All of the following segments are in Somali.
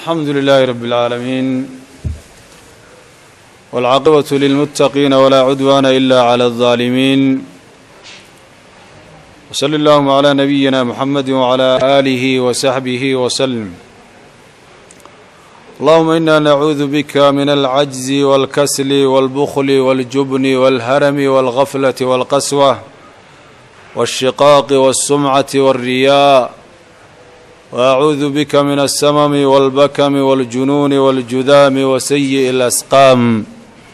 الحمد لله رب العالمين والعاقبة للمتقين ولا عدوان إلا على الظالمين وصل اللهم على نبينا محمد وعلى آله وصحبه وسلم اللهم إنا نعوذ بك من العجز والكسل والبخل والجبن والهرم والغفلة والقسوة والشقاق والسمعة والرياء وأعوذ بك من السمم والبكم والجنون والجذام وسيء الأسقام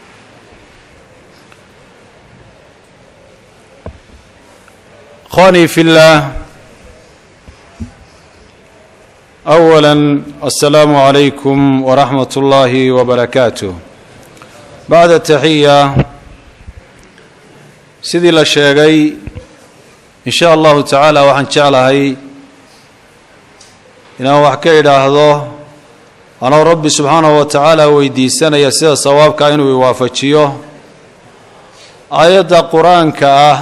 إخواني في الله أولا السلام عليكم ورحمة الله وبركاته بعد التحية sidii la sheegay in sha allahu tacaala waxaan jeclahay inaan wax ka idhaahdo anoo rabbi subxaanahu wa tacaala weydiisanaya sida sawaabka inuu iwaafajiyo aayadda qur-aanka ah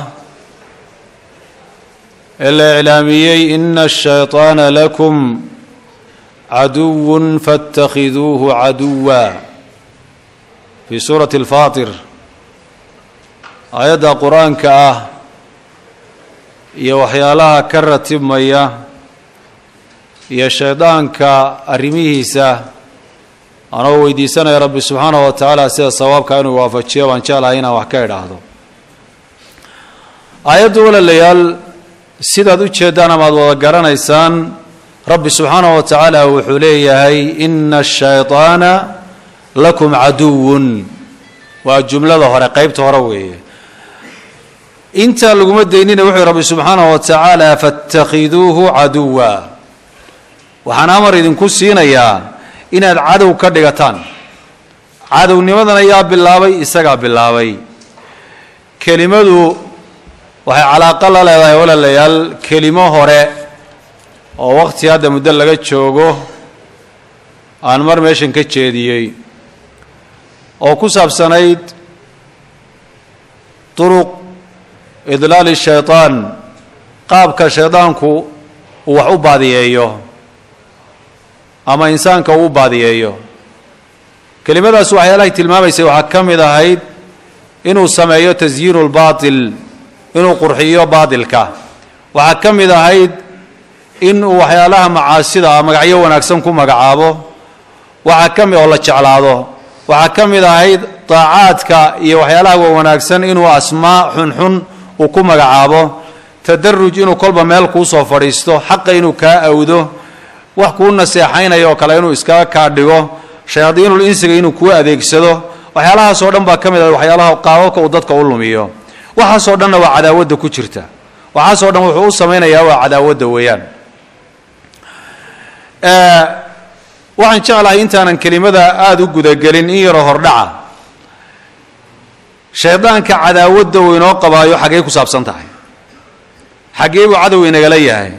ee la iclaamiyey ina ashayطaana lakum caduw faاtakhiduuhu caduwa fii suurati اlfaatir aayadda qur-aanka ah iyo waxyaalaha ka ratibmaya iyo shaydaanka arrimihiisa anoo weydiisanaya rabbi subxaanahu wa tacaala sida sawaabka inuu waafajiyo baan jeclahay inaan wax ka idhaahdo aayaddu walaalayaal sidaad u jeeddaan amaad wada garanaysaan rabbi subxaanahu wa tacaala wuxuu leeyahay ina ashayطaana lakum caduwun waa jumlada hore qeybta hore weeye intaa laguma daynina wuxuu rabbi subxaanahu wa tacaala faاtakhiduuhu caduwa waxaan amar idinku siinayaa inaad cadow ka dhigataan cadownimadan ayaa bilaabay isagaa bilaabay kelimadu waxay calaaqo la leedahay walaalayaal kelimo hore oo waqti hadda muddo laga joogo aan mar meeshan ka jeediyey oo ku saabsanayd duruq idlaali shayطaan qaabka shaydaanku uu wax u baadiyeeyo ama insaanka uu u baadiyeeyo kelimadaas waxyaalahay tilmaamaysay waxaa ka mid ahayd inuu sameeyo tasyiinu lbaatil inuu qurxiyo baatilka waxaa ka mid ahayd inuu waxyaalaha macaasida ah magacyo wanaagsan ku magacaabo waxaa ka mid oo la jeclaado waxaa ka mid ahayd daacaadka iyo waxyaalaha wanaagsan inuu asmaa xunxun uu ku magacaabo tadaruj inuu kolba meel kuusoo fadhiisto xaqa inuu kaa awdo wax kuu naseexaynaya oo kale inuu iskaga kaa dhigo shayaadiinul insiga inuu kuu adeegsado waxyaalahaasoo dhan baa ka mid ah waxyaalaha qaababka uu dadka u lumiyo waxaasoo dhanna waa cadaawadda ku jirta waxaasoo dhan wuxuu u samaynayaa waa cadaawadda weeyaan waxaan jeclahay intaanan kelimada aada u gudagelin in yaroo hordhaca shaydaanka cadaawadda uu inoo qabaayo xaggey ku saabsan tahay xaggee buu cadow inagala yahay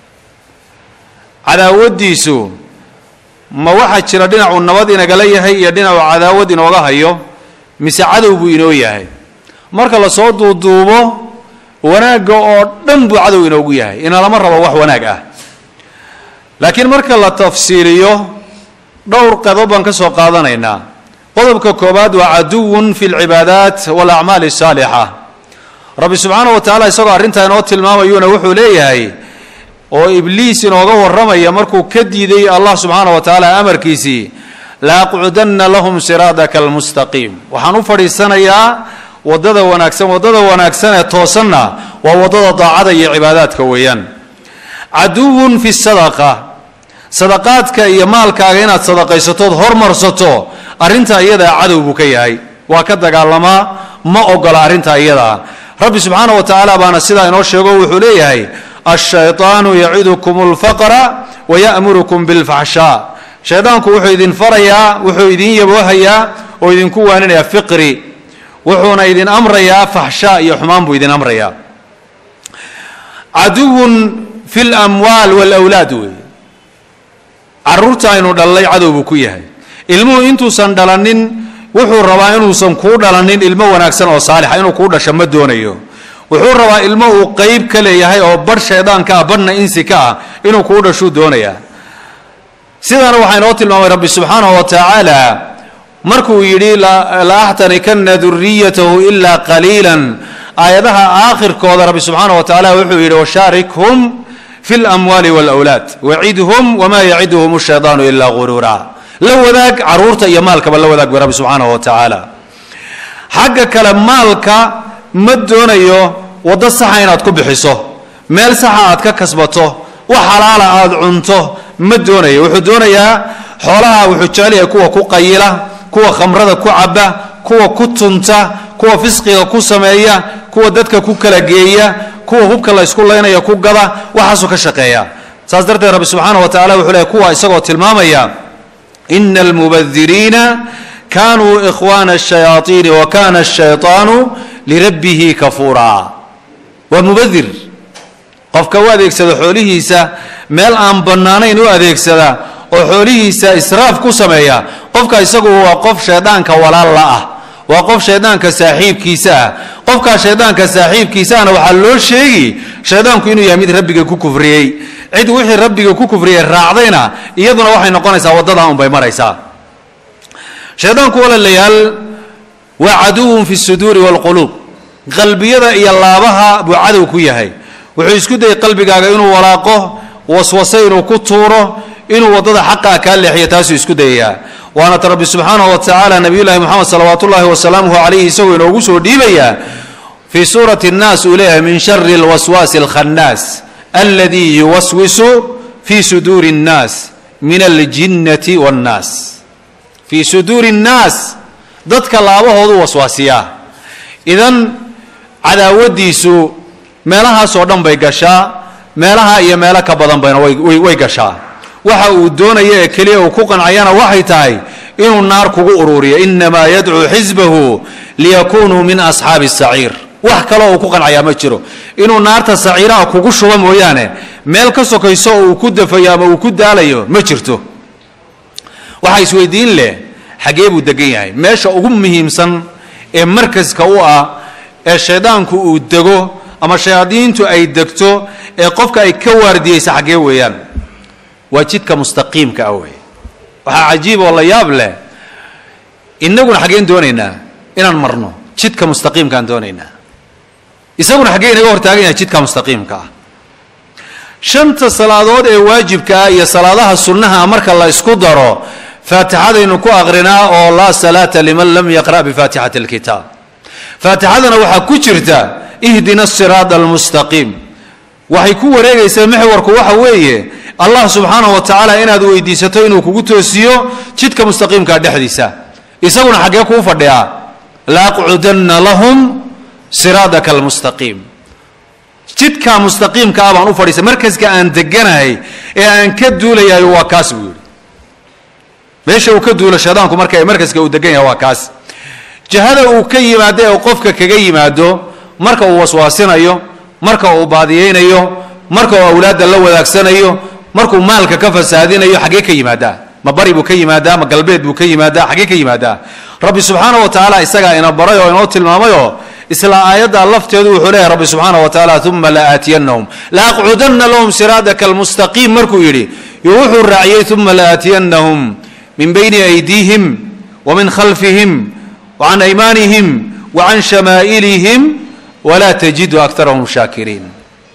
cadaawaddiisu ma waxaa jira dhinacuu nabad inagala yahay iyo dhinacuu cadaawad inooga hayo mise cadow buu inoo yahay marka lasoo duuduubo wanaagga oo dhan buu cadow inoogu yahay inalama rabo wax wanaag ah laakiin marka la tafsiiliyo dhowr qodob baan ka soo qaadanaynaa qodobka koowaad waa caduwun fi lcibaadaat walacmaali asaalixa rabbi subxaana wa tacaala isagoo arrintaa inoo tilmaamayuuna wuxuu leeyahay oo ibliis inooga warramaya markuu ka diiday allah subxaana wa tacaala amarkiisii laaqcudanna lahum siraadaka almustaqiim waxaan u fadhiisanayaa waddada wanaagsan waddada wanaagsan ee toosanna waa waddada daacada iyo cibaadaadka weeyaan caduwun fi sadaqa sadaqaadka iyo maalkaaga inaad sadaqaysatood hormarsato arrintaa iyadaa cadow buu ka yahay waa ka dagaalamaa ma ogola arrintaa iyadaa rabbi subxaana wa tacaala baana sidaa inoo sheego wuxuu leeyahay ashayطaanu yacidukum اlfaqra waya'murukum biاlfaxshaa shaydaanku wuxuu idin farayaa wuxuu idin yaboohayaa oo idinku waaninayaa fiqri wuxuuna idin amrayaa faxshaa iyo xumaan buu idin amrayaa caduwun fi اlamwaal wاlawlaad wey caruurta aynu dhallay cadow buu ku yahay ilmuhu intuusan dhalanin wuxuu rabaa inuusan kuu dhalanin ilmo wanaagsan oo saalixa inuu kuu dhasho ma doonayo wuxuu rabaa ilmo uu qeyb ka leeyahay oo badh shaydaanka ah badhna insi ka ah inuu kuu dhashuu doonayaa sidaana waxaa inoo tilmaamay rabbi subxaanahu wa tacaala markuu yidhi la axtanikanna duriyatahu ilaa qaliilan aayadaha aakhirkooda rabbi subxaanahu wa tacala wuxuu yidhi washaarikhum fi lamwaali wاlawlaad wacidhum wama yaciduhum shaydaanu ilaa guruura la wadaag caruurta iyo maalkaba la wadaag bay rabbi subxaanahu wa tacaala xagga kale maalka ma doonayo waddo saxa inaad ku bixiso meel saxa aad ka kasbato wax xalaala aada cunto ma doonayo wuxuu doonayaa xoolaha wuxuu jecel yahay kuwa ku qayila kuwa khamrada ku caba kuwa ku tunta kuwa fisqiga ku sameeya kuwa dadka ku kala geeya kuwa hubka la ysku laynaya ku gada waxaasuu ka shaqeeya saas darteed rabbi subxaana wa tacala wuxuu leeyahy kuwa isagoo tilmaamaya ina almubadiriina kanuu ikhwana الشhayaaiini wa kana الshayطaanu lirabbihi kafuura waa mubadir qofka u adeegsada xoolihiisa meel aan bannaanayn u adeegsada oo xoolihiisa israaf ku sameeya qofka isagu waa qof shaydaanka walaalla ah waa qof shaydaanka saaxiibkiisa ah qofkaa shaydaanka saaxiibkiisaana waxaa loo sheegi shaydaanku inuu yahay mid rabbiga ku kufriyey cid wixii rabbiga ku kufriyey raacdayna iyaduna waxay noqonaysaa waddadaa unbay maraysaa shaydaanku walaalayaal waa caduwun fi suduuri waalquluub qalbiyada iyo laabaha buu cadow ku yahay wuxuu isku dayay qalbigaaga inuu walaaqo waswase inuu ku tuuro inuu waddada xaqaa kaa leexiyo taasuu isku dayayaa waana ta rabbi subxaanahu wa tacaala nabiyullaahi moxamed salawaatu ullaahi wasalaamuhu calayhi isagoo inoogu soo dhiibayaa fii suurati nnaas uu leeyahay min shari alwaswaasi alkhannaas aladii yuwaswisu fii suduuri nnaas min aljinnati waannaas fii suduuri nnaas dadka laabahoodu waswaasiyaa idan cadaawadiisu meelahaasoo dhan bay gashaa meelaha iyo meelo ka badan bayna way gashaa waxa uu doonaya ee keliya uu ku qancayana waxay tahay inuu naar kugu ururiyo inamaa yadcuu xisbahu liyakunuu min asxaabi saciir wax kaloo uu ku qancayaa ma jiro inuu naarta saciiraha kugu shubo mooyaane meel ka sokayso oo uu ku dafayo ama uu ku daalayo ma jirto waxaa isweydiin leh xaggee buu degan yahay meesha ugu muhiimsan ee markaska u ah ee shaydaanku uu dego ama shayaadiintu ay degto ee qofka ay ka waardiyeysa xaggee weeyaan waa jidka mustaqiimka ah wey waxaa cajiib oo la yaab leh inaguna xaggeen doonaynaa inaan marno jidka mustaqiimkaan doonaynaa isaguna xaggee inaga hortaagan yahay jidka mustaqiimka ah shanta salaadood ee waajibka ah iyo salaadaha sunnaha marka la isku daro faatixadaynu ku aqrinaa oo laa salaata liman lam yaqra' bifaatixati alkitaab faatixadana waxaa ku jirta ihdina asiraada almustaqiim waxay ku wareegaysaa mexwarku waxa weeye allah subxaanahu wa tacaala inaad weydiisato inuu kugu toosiyo jidka mustaqiimka dhexdiisa isaguna xaggee kuu fadhiyaa laaqcudanna lahum siraadaka almustaqiim jidka mustaqiimka ah baan u fadhiisa markaska aan deganahay ee aan ka duulayahay waa kaas buu yidhi meesha uu ka duulo shaydaanku marka markaska uu degan yahay waa kaas jihada uu ka yimaado ee qofka kaga yimaado marka uu waswaasinayo marka uu baadiyeynayo marka uu awlaadda la wadaagsanayo markuu maalka ka fasaadinayo xaggee ka yimaadaa ma bari buu ka yimaadaa ma galbeed buu ka yimaadaa xaggee ka yimaadaa rabbi subxaana wa tacaala isagaa ina baray oo inoo tilmaamayoo isla aayadda lafteedu wuxuu leeyahy rabbi subxaana wa tacaala uma la aatiyanahum la aqcudanna lahum siraadaka almustaqiim markuu yidhi yo wuxuu raaciyey uma la aatiyanahum min bayni aydiihim wa min khalfihim wa can aymaanihim wa can shamaa'ilihim walaa tajidu akarahum shaakiriin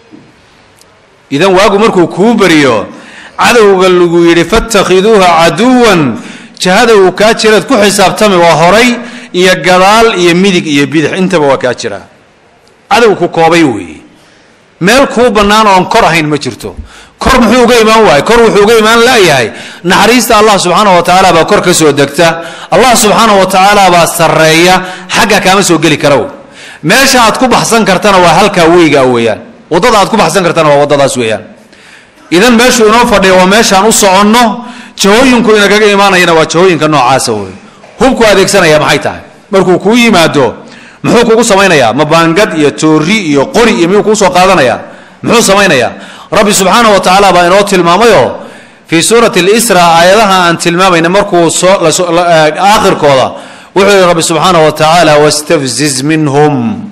idan waagu markuu kuu beriyo cadowga lagu yidhi fatakhiduuha caduwan jahada uu kaa jiraad ku xisaabtami waa horay iyo gadaal iyo midig iyo bidix intaba waa kaa jiraa cadow ku koobay weeye meel kuu bannaan oon kor ahayn ma jirto kor muxuu uga imaan waayey kor wuxuu uga imaan laayahay naxariista allah subxaana wa tacaala baa kor ka soo degta allah subxaana wa tacaala baa sarreeya xagga kaama soo geli karaw meesha aad ku baxsan kartana waa halkaa weyga weeyaan waddada aad ku baxsan kartana waa waddadaas weeyaan idan meeshuu inoo fadhiya waa meeshaan u soconno jahooyinku inagaga imaanayana waa jahooyinka noocaasa wey hubku adeegsanaya maxay tahay markuu kuu yimaado muxuu kugu samaynayaa ma baangad iyo toori iyo qori iyo miyuu kuu soo qaadanaya muxuu samaynayaa rabbi subxaana wa tacaala baa inoo tilmaamayoo fii suurati lisra aayadaha aan tilmaamayna markuu aakhirkooda wuxuu yihi rabbi subxaana wa tacaala wastafziz minhum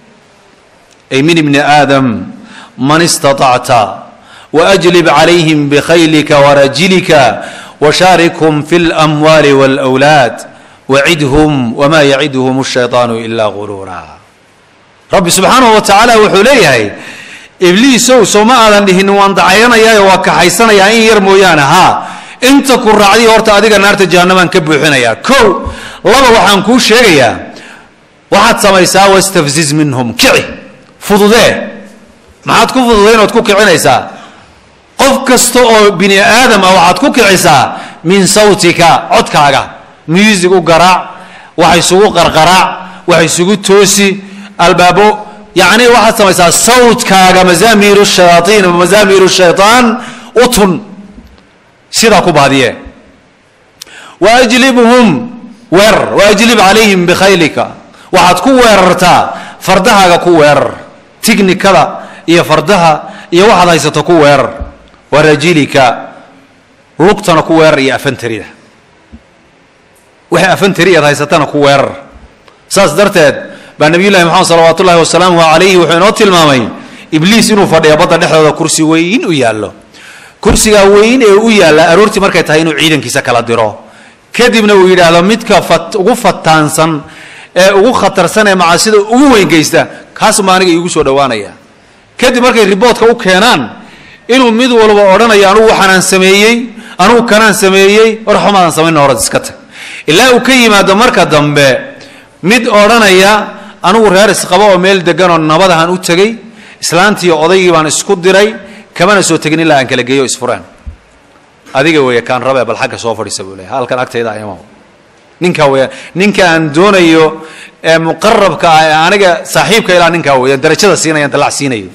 ay min ibni aadam man istaطacta waajlib calayhim bkhaylika warajilika washaarikhum fi اlamwaali wاlأwlaad wacidhum wma yacidhum الshayطaanu ila guruura rabbi subxaanahu wa tacaala wuxuu leeyahay ibliisow soo ma aadan dhihin waan dacayanayaayo waa kaxaysanayaa in yar mooyaane haa inta ku raacdiy horta adiga naarta jahannamaan ka buuxinayaa kow laba waxaan kuu sheegayaa waxaad samaysaa wastafziz minhum kici fududee maxaad ku fududay inood ku kicinaysaa qof kasta oo bini aadam ah waxaad ku kicisaa min sawtika codkaaga muusig u garaac wax isugu qarqaraac wax isugu toosi albaabo yacni waxaad samaysaa sawtkaaga mazaamiiru shayaaiin mazaamiiru shayطaan utun sidaa ku baadiye waajlibhum weerar waajlib calayhim bikhaylika waxaad ku weerartaa fardahaaga ku weerar tignikada iyo fardaha iyo waxaad haysato ku weerar warajilika lugtana ku weerar iyo afantarida wixii afantari aad haysatana ku weerar saas darteed baa nabiy llahi moxamed salawaat ullahi wasalaamuhu calayhi wuxuu inoo tilmaamay ibliis inuu fadhiyo badda dhexdooda kursi weyn u yaallo kursigaa weyn ee u yaalla aroortii markay tahay inuu ciidankiisa kala diro kadibna uu yidhaahdo midka fat ugu fataansan ee ugu khatarsan ee macaasida ugu weyn geysta kaasuma aniga iigu soo dhowaanaya kadib markay riboodka u keenaan inuu mid walba odhanayo anugu waxaanaan sameeyey anugu kanaan sameeyey war xumaadan samayn horad iska tag ilaa uu ka yimaado marka dambe mid odhanaya anugu reer isqabo oo meel deganoo nabadahan u tegey islaantii odaygii baan isku diray kamana soo tegin ilaa aan kala geeyo isfuraan adiga weeye kaan rabe bal xagga soo fadhiisa buu leeyahay halkan agtayda ayama ninkaa weeyaan ninka aan doonayo ee muqarabka ah ee aniga saaxiibka ilaa ninkaa weeyaan darajada siinayaan dalac siinayo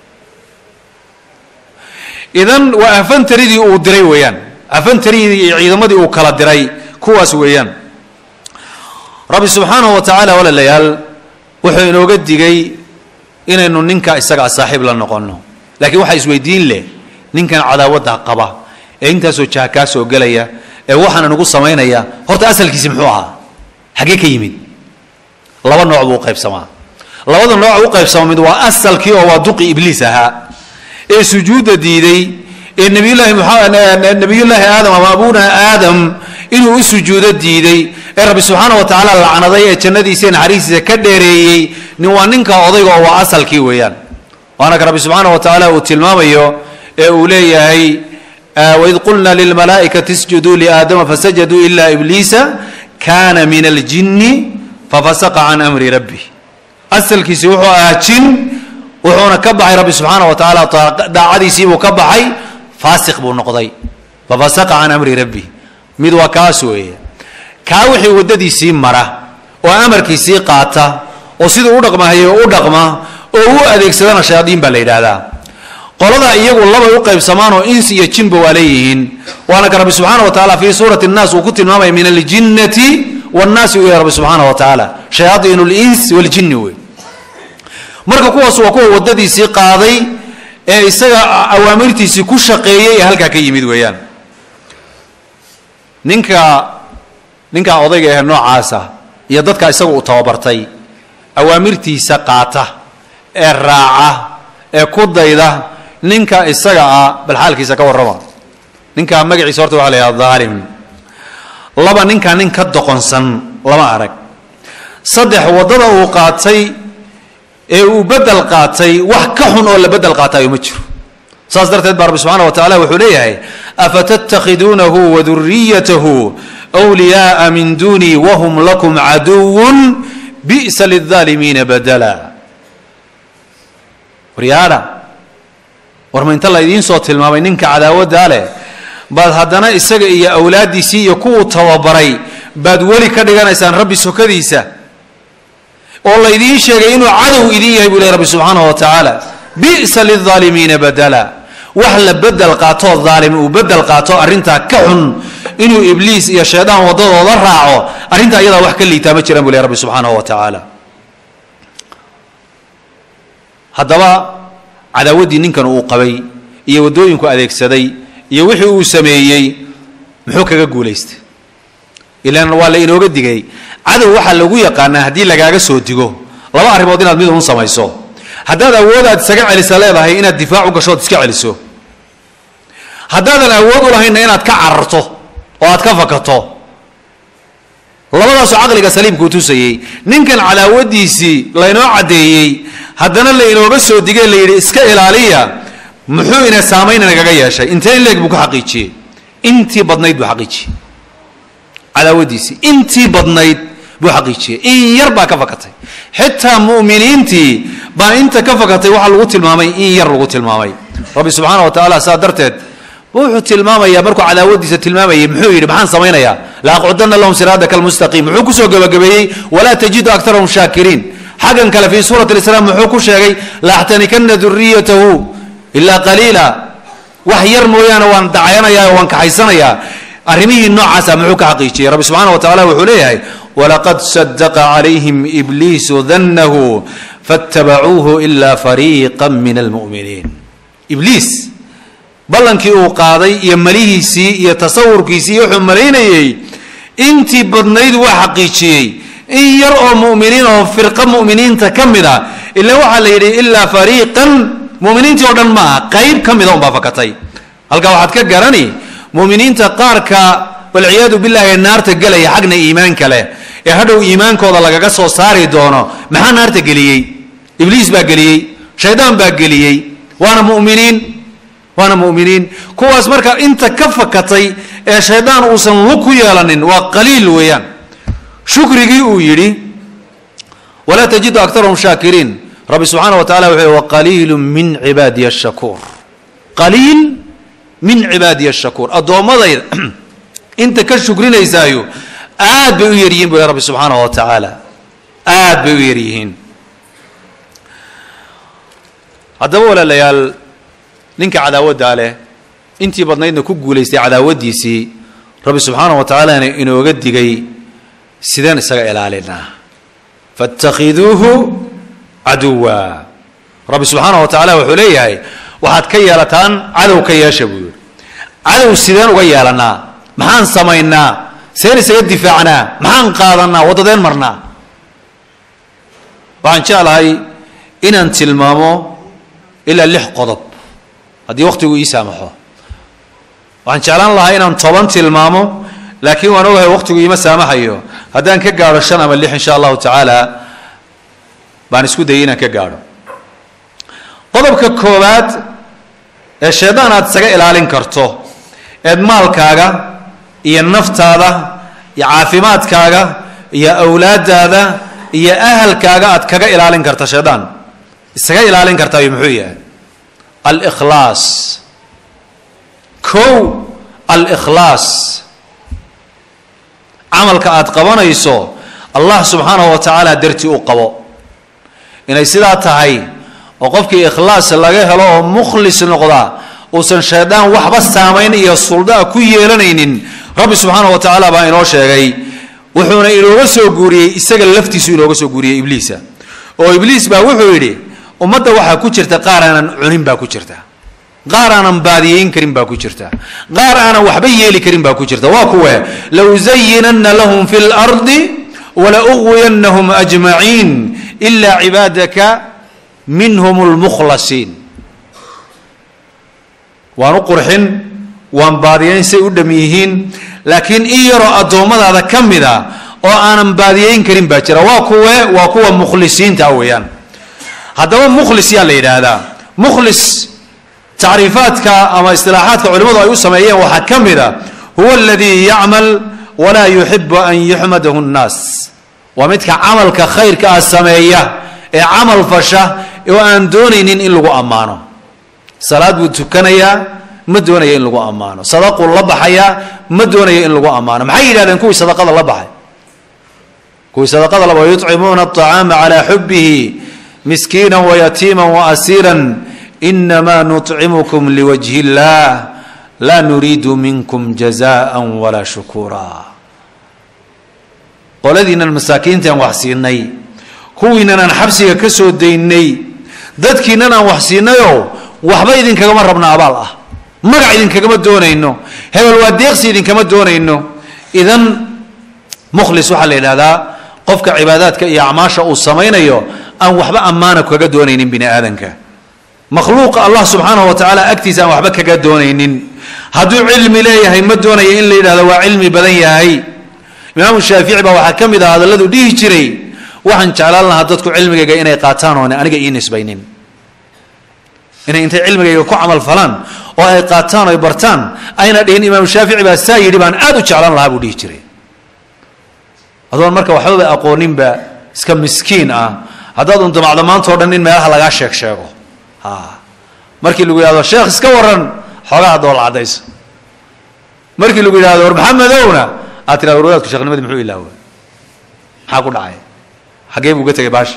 idan waa afantaridii uu diray weeyaan afantaridii iyo ciidamadii uu kala diray kuwaas weeyaan rabbi subxaanahu wa tacaala walaalayaal wuxuu inooga digay inaynu ninka isagaa saaxiib la noqono laakiin waxaa isweydiin leh ninkan cadaawadda qaba ee intaasoo jaha kaa soo gelaya ee waxaana nagu samaynaya horta asalkiisi muxuu ahaa xaggee ka yimid laba nooc buu uqaybsamaa labada nooc u qaybsama mid waa asalkii oo waa duqi ibliis ahaa ee sujuudda diiday ee nabiyullaahi muxa nabiyullaahi aadam ama abuna aadam inuu u sujuudo diiday ee rabbi subxaana wa tacaala lacnaday ee jannadiisa ee naxariistiisa ka dheereeyey nin waa ninka odayga oo waa asalkii weeyaan waana ka rabbi subxaana wa tacaala uu tilmaamayo ee uu leeyahay waid qulna lilmalaa'ikati isjuduu liaadama fasajaduu ila ibliisa kana min aljinni fafasaqa can amri rabbi asalkiisi wuxuu ahaa jin wuxuuna ka baxay rabbi subxaana wa tacaala daacadiisiibuu ka baxay faasiq buu noqday fafasaqa can amri rabbi mid waa kaas weeye kaa wixii waddadiisii mara oo amarkiisii qaata oo siduu u dhaqmahayo u dhaqma oo u adeegsadana shayaadiin baa la yidhaahdaa qolada iyagu labay u qaybsamaan oo ins iyo jinba waa leeyihiin waana ka rabbi subxaana wa tacaala fii suurati nnaas uu ku tilmaamaya min aljinnati wannaasi u yahay rabbi subxaana wa tacaala shayaaiin lins waljinni wey marka kuwaas waa kuwa waddadiisii qaaday ee isaga awaamirtiisii ku shaqeeyey ee halkaa ka yimid weeyaan ninka ninkaa odayga ahe noocaasa iyo dadka isaga uu tababartay awaamirtiisa qaata ee raaca ee ku dayda ninka isaga ah bal xaalkiisa ka warrama ninka magaciisa horta waxa la yidhaha dhaalim laba ninkaa nin ka doqonsan lama arag saddex waddada uu qaatay ee uu bedel qaatay wax ka xun oo la bedel qaatayo ma jiro saas darteed baa rabbi subxaana wa tacala wuxuu leeyahay afatattakhiduunahu waduriyatahu wliyaaa min dunii wahum lakum caduwun bi'sa lilaalimiina badala waryaadha war ma inta la idiin soo tilmaamay ninka cadaawaddaa leh baad haddana isaga iyo awlaaddiisii iyo kuwuu tababaray baad weli ka dhiganaysaan rabbi sokadiisa oo laydiin sheegay inuu cadow idin yahay buu leh rabbi subxaanahu wa tacaala bi'sa lilaalimiina badala wax la bedel qaatoo daalim uu bedel qaato arrintaa ka xun inuu ibliis iyo shaydaan waddadooda raaco arrintaa iyadaa wax ka liitaa ma jiraan buu leh rabbi subxaanahu wa tacaala haddaba cadaawaddii ninkan uu qabay iyo waddooyinku adeegsaday iyo wixii uu sameeyey muxuu kaga guulaystay ilaan waa la inooga digay cadow waxaa lagu yaqaanaa haddii lagaaga soo digo laba arrimood inaad mid un samayso haddaad awood aad isaga celisa leedahay inaad difaac u gasho ood iska celiso haddaadan awood u lahaynna inaad ka cararto oo aad ka fakato labadaasoo caqliga saliimkuu tusayey ninkan cadaawadiisii laynoo caddeeyey haddana laynooga soo digay la yidhi iska ilaaliya muxuu ina saamayn inagaga yeeshay intee in leeg buu ka xaqiijiyey intii badnayd buu xaqiijiyey cadaawadiisii intii badnayd buu xaqiijiyey in yar baa ka fakatay xitaa mu'miniintii baa inta ka fakatay waxaa lagu tilmaamay in yar lagu tilmaamay rabbi subxaana wa tacaala saa darteed wuxuu tilmaamayaa markuu cadaawadiisa tilmaamayay muxuu yidhi maxaan samaynayaa laaqcudana lahum siraadaka almustaqiim muxuu kusoo gabagabeeyey walaa tajidu aktarahum shaakiriin xaggan kale fii suurati lisraa muxuu ku sheegay laaxtanikana duriyatahu ilaa qaliila wax yar mooyaane waan dacayanayaa waan kaxaysanayaa arrimihii noocaasa muxuu ka xaqiijiyey rabbi subxaana wa tacala wuxuu leeyahay walaqad sadaqa calayhim ibliisu dannahu faatabacuuhu ila fariiqa min almu'miniin ibliis ballankii uu qaaday iyo malihiisii iyo tasawurkiisii iyo wuxuu malaynayey intii badnayd waa xaqiijiyey in yar oo mu'miniin oo firqa mu'miniinta ka mid a ila waxaa la yidhi ilaa fariiqan mu'miniintii oo dhan maaha qayb ka mida unbaa fakatay halkaa waxaad ka garani mu'miniinta qaarka walciyaadu billahi ee naarta gelaya xagna iimaanka leh ee hadhow iimaankooda lagaga soo saari doono maxaa naarta geliyey ibliis baa geliyey shaydaan baa geliyey waana mu'miniin waana mu'miniin kuwaas marka inta ka fakatay ee shaydaan uusan lug ku yeelanin waa qaliil weeyaan shukrigii uu yidhi walaa tajidu aktarahum shaakiriin rabbi subxaana wa tacala wuxuu yihi waqaliilu min cibaadiya ashakuur qaliil min cibaadiya ashakuur addoommadayda inta ka shukrinaysaayo aad bay u yaryihiin bu rabbi subxaana wa tacaala aad bay u yaryihiin haddaba walaalayaal ninka cadaawaddaa leh intii badnaydna ku guulaystay cadaawadiisii rabbi subxaana wa tacaalana inooga digay sideen isaga ilaalinaa faاtakhiduuhu caduwa rabbi subxaana wa tacaala wuxuu leeyahay waxaad ka yeelataan cadow ka yeesha buu yihi cadow sideen uga yeelanaa maxaan samaynaa seen isaga difaacnaa maxaan qaadanaa waddadeen marnaa waxaan jeclahay inaan tilmaamo ilaa lix qodob haddii wakhtigu ii saamaxo waxaan jeclaan lahaa inaan toban tilmaamo laakiin waan ogahay wakhtigu iima saamaxayo haddaan ka gaadho shan ama lix insha allahu tacaala baan isku dayay inaan ka gaadho qodobka koowaad ee shaydaan aad isaga ilaalin karto eed maalkaaga iyo naftaada iyo caafimaadkaaga iyo awlaadaada iyo ahalkaaga aad kaga ilaalin karta shaydaan isaga ilaalin kartaayo muxuu yahay alkhlaas kow alkhlaas camalka aad qabanayso allah subxaanahu wa tacaala dartii u qabo inay sidaa tahay oo qofkii ikhlaas laga helo oo mukhlis noqda uusan shaydaan waxba saamayn iyo suldaa ku yeelanaynin rabbi subxaanahu wa tacaala baa inoo sheegay wuxuuna inooga soo guuriyey isaga laftiisu inooga soo guuriyey ibliisa oo ibliis baa wuxuu yidhi ummadda waxaa ku jirta qaar aanan cunin baa ku jirta qaar aanan baadiyeyn karin baa ku jirta qaar aanan waxba yeeli karin baa ku jirta waa kuwe lausayinanna lahum fi lardi walaugwiyannahum ajmaciin ila cibaadaka minhum lmukhlasiin waan u qurxin waan baadiyeyn say u dham yihiin laakiin in yaroo addoommadaada ka mid a oo aanan baadiyeyn karin baa jira waa kuwe waa kuwa mukhlisiinta weeyaan haddaba mukhlis yaa la yidhaahdaa mukhlis tacriifaadka ama istilaaxaadka culimmadu ay u sameeyeen waxaa ka mid a huwa aladii yacmal walaa yuxibu an yuxmadahu nnaas waa midka camalka khayrka ah sameeya ee camal fasha oo aan doonaynin in lagu ammaano salaad buu tukanayaa ma doonaya in lagu ammaano sadaquu la baxayaa ma doonaya in lagu ammaano maxay yidhahdeen kuwii sadaqada la baxay kuwii sadaqada la baxay yuطcimuuna aطacaama calaa xubihi miskiina wayatiima waasiira inama nuطcimukum liwajhi اllah laa nuriidu minkum jazaءa walaa shukura qoladiinan masaakiintaan wax siinay kuwiinan aan xabsiga ka soo daynay dadkiinan aan wax siinayoo waxba idinkagama rabna abaal ah magac idinkagama doonayno hebel waa deeqsi idinkama doonayno idan mukhlis waxaa la yidhahdaa qofka cibaadaadka iyo acmaasha uu samaynayo aan waxba ammaana kaga doonaynin bini aadanka makhluuqa allah subxaanahu wa tacaala agtiisa aan waxba kaga doonaynin hadduu cilmi leeyahay ma doonaya in la yidhahdo waa cilmi badan yahay imaamu shaafici baa waxaa ka mid ah hadalladuu dhihi jiray waxaan jeclaan lahaa dadku cilmigayga inay qaataan oone aniga ii nisbaynin inay intay cilmigayga ku camal falaan oo ay qaataan o ay bartaan ayna dhihin imaamu shaafici baa saa yidhi baan aad u jeclaan lahaa buu dhihi jiray adoon marka waxbaba aqooninba iska miskiin ah haddaad un damacdo maanta o dhan in meelaha lagaa sheeg sheego ha markii lagu yidhahdo sheekh iska waran xoogaha doola cadaysa markii lagu yidhahdo war maxamedowna aad tirahdo warwadaadku sheekhnimadi muxuu ilaawa maxaa ku dhacay xaggee buu uga tegay baasha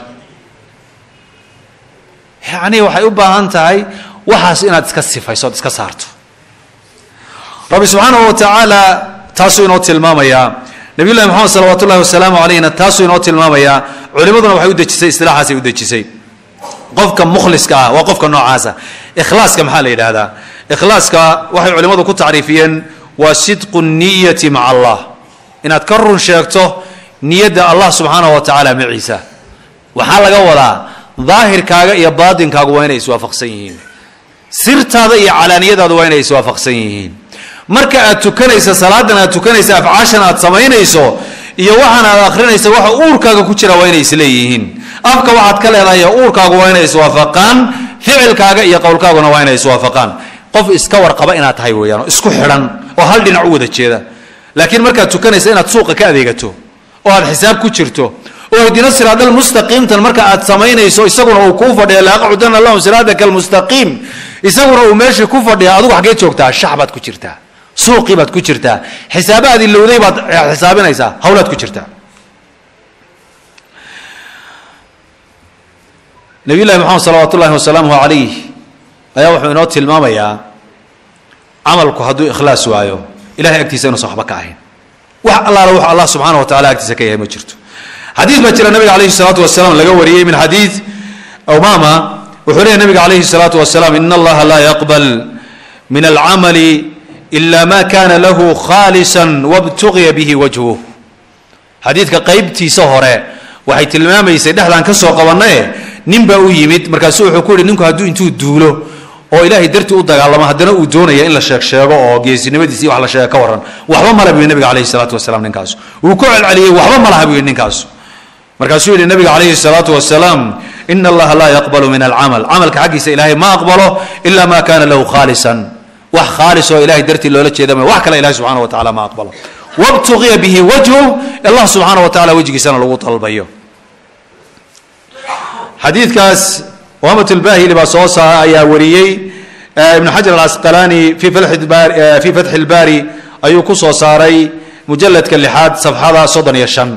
yacni waxay u baahan tahay waxaas inaad iska sifayso od iska saarto rabbi subxaanahu wa tacaala taasuu inoo tilmaamayaa nabiy llahi moxamed salawaatu ullahi wasalaamu calayhna taasuu inoo tilmaamayaa culimaduna waxay u dejisay istilaaxaasay u dejisay qofka mukhliska ah waa qofka noocaasa ikhlaaska maxaa la yidhaahdaa ikhlaaska waxay culimmadu ku tacriifiyeen waa sidqu niyati maca allah inaad ka run sheegto niyadda allah subxaanahu wa tacaala maciisa waxaa laga wadaa daahirkaaga iyo baatinkaagu waa inay iswaafaqsan yihiin sirtaada iyo calaaniyadaadu waa inay iswaafaqsan yihiin marka aad tukanaysa salaadan aad tukanaysa afcaashan aad samaynayso iyo waxaan aad akrinaysa waxa uurkaaga ku jira waa inay isleeyihiin afka waxaad ka leedahay uurkaagu waa inay iswaafaqaan ficilkaaga iyo qowlkaaguna waa inay iswaafaqaan qof iska warqaba inaad tahay weeyaan oo isku xidhan oo hal dhinac u wada jeeda laakiin markaad tukanaysa inaad suuqa ka adeegato oo aad xisaab ku jirto oo ihdina siraadal mustaqiimtan marka aad samaynayso isaguna uu kuu fadhiya laaqcudana lahum siraadaka almustaqiim isaguna uu meeshii ku fadhiya adigu xaggee joogtaa shax baad ku jirtaa suuqii baad ku jirtaa xisaabaad ilowday baad xisaabinaysaa hawlaad ku jirtaa nabiy llahi moxamed salawaat ullahi wasalaamuhu calayh ayaa wuxuu inoo tilmaamayaa camalku hadduu ikhlaas waayo ilahay agtiisa inuusan waxba ka ahayn wax allaala wuxuu allah subxaana wa tacala agtiisa ka yahay ma jirto xadiid baa jira nabiga calayhi salaatu wasalaam laga wariyey min xadiid umama wuxuu leeyahy nabiga calayhi salaatu wasalaam in allaha laa yaqbal min alcamali ila ma kana lahu khaalisa wabtugiya bihi wajhuh xadiidka qeybtiisa hore waxay tilmaamaysay dhexdaan ka soo qabannae nin baa u yimid markaasu wuxuu ku yihi ninku hadduu intuu duulo oo ilaahay dartii u dagaalamo haddana uu doonaya in la sheeg sheego oo geesinimadiisi wax la sheega ka warran waxba mala buu yihi nabiga calayhi salaatu wasalaam ninkaas wuu ku celceliyey waxba malaha buu yihi ninkaas markaasuu yihi nabiga calayhi salaatu wasalaam ina allaha laa yaqbalu min alcamal camalka xaggiisa ilaahay ma aqbalo ila ma kana lahu khaalisan wax khaalis oo ilahay dartii loola jeeda ma wax kale ilahay subxana wa tacala ma aqbalo wabtugiya bihi wajhu allah subxaana wa tacala wejigiisana lagu dalbayo xadiidkaas wamat lbahili baa soo saa ayaa wariyey ibnu xajar alasqalani fi fi fatxi lbari ayuu ku soo saaray mujaladka lixaad safxada soddon iyo shan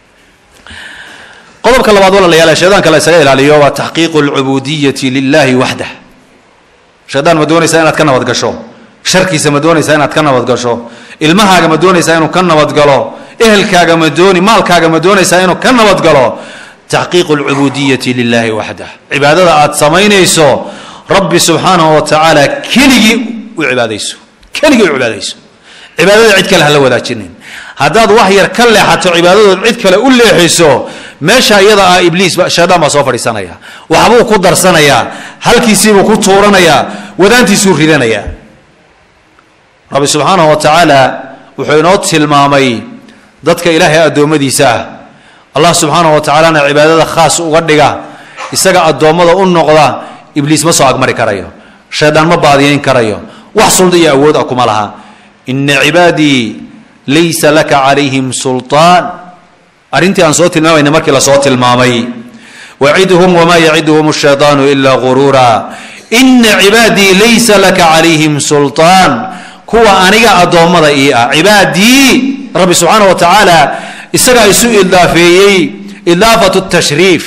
qodobka labaad walaalayaal shaydaanka la isaga ilaaliyo waa taxqiiqu lcubudiyati lilahi waxdah shaydaan ma doonaysaa inaad ka nabad gasho sharkiisa ma doonaysaa inaad ka nabad gasho ilmahaaga ma doonaysaa inuu ka nabadgalo ehelkaaga ma dooni maalkaaga ma doonaysaa inuu ka nabadgalo taxqiiqu lcubudiyati lilahi waxdah cibaadada aad samaynayso rabbi subxaanahu wa tacaala keligii u cibaadayso keligii u cibaadayso cibaadada cid kale hala wadaajinin haddaad wax yar ka leexato cibaadadood cid kale u leexiso meesha iyada ah ibliis shaydaan baa soo fadhiisanaya waxbuu ku darsanayaa halkiisiibuu ku tuuranayaa wadaantiisuu ridanayaa rabbi subxaanahu wa tacaala wuxuu inoo tilmaamay dadka ilaahay addoommadiisa ah allah subxaanahu wa tacaalana cibaadada khaas uga dhiga isaga addoommada u noqda ibliis ma soo agmari karayo shaydaan ma baadiyayn karayo wax sulda iyo awood ah kuma laha ina cibaadii laysa laka calayhim sulطaan arrintii aan soo tilmaamayna markii lasoo tilmaamay wacidhum wma yacidhum الshayطaanu ila guruura ina cibaadii laysa laka calayhim sulطaan kuwa aniga addoommada ii ah cibaadii rabbi subxaanaه wa tacaala isagaa isu idaafeeyey idaafat الtashriif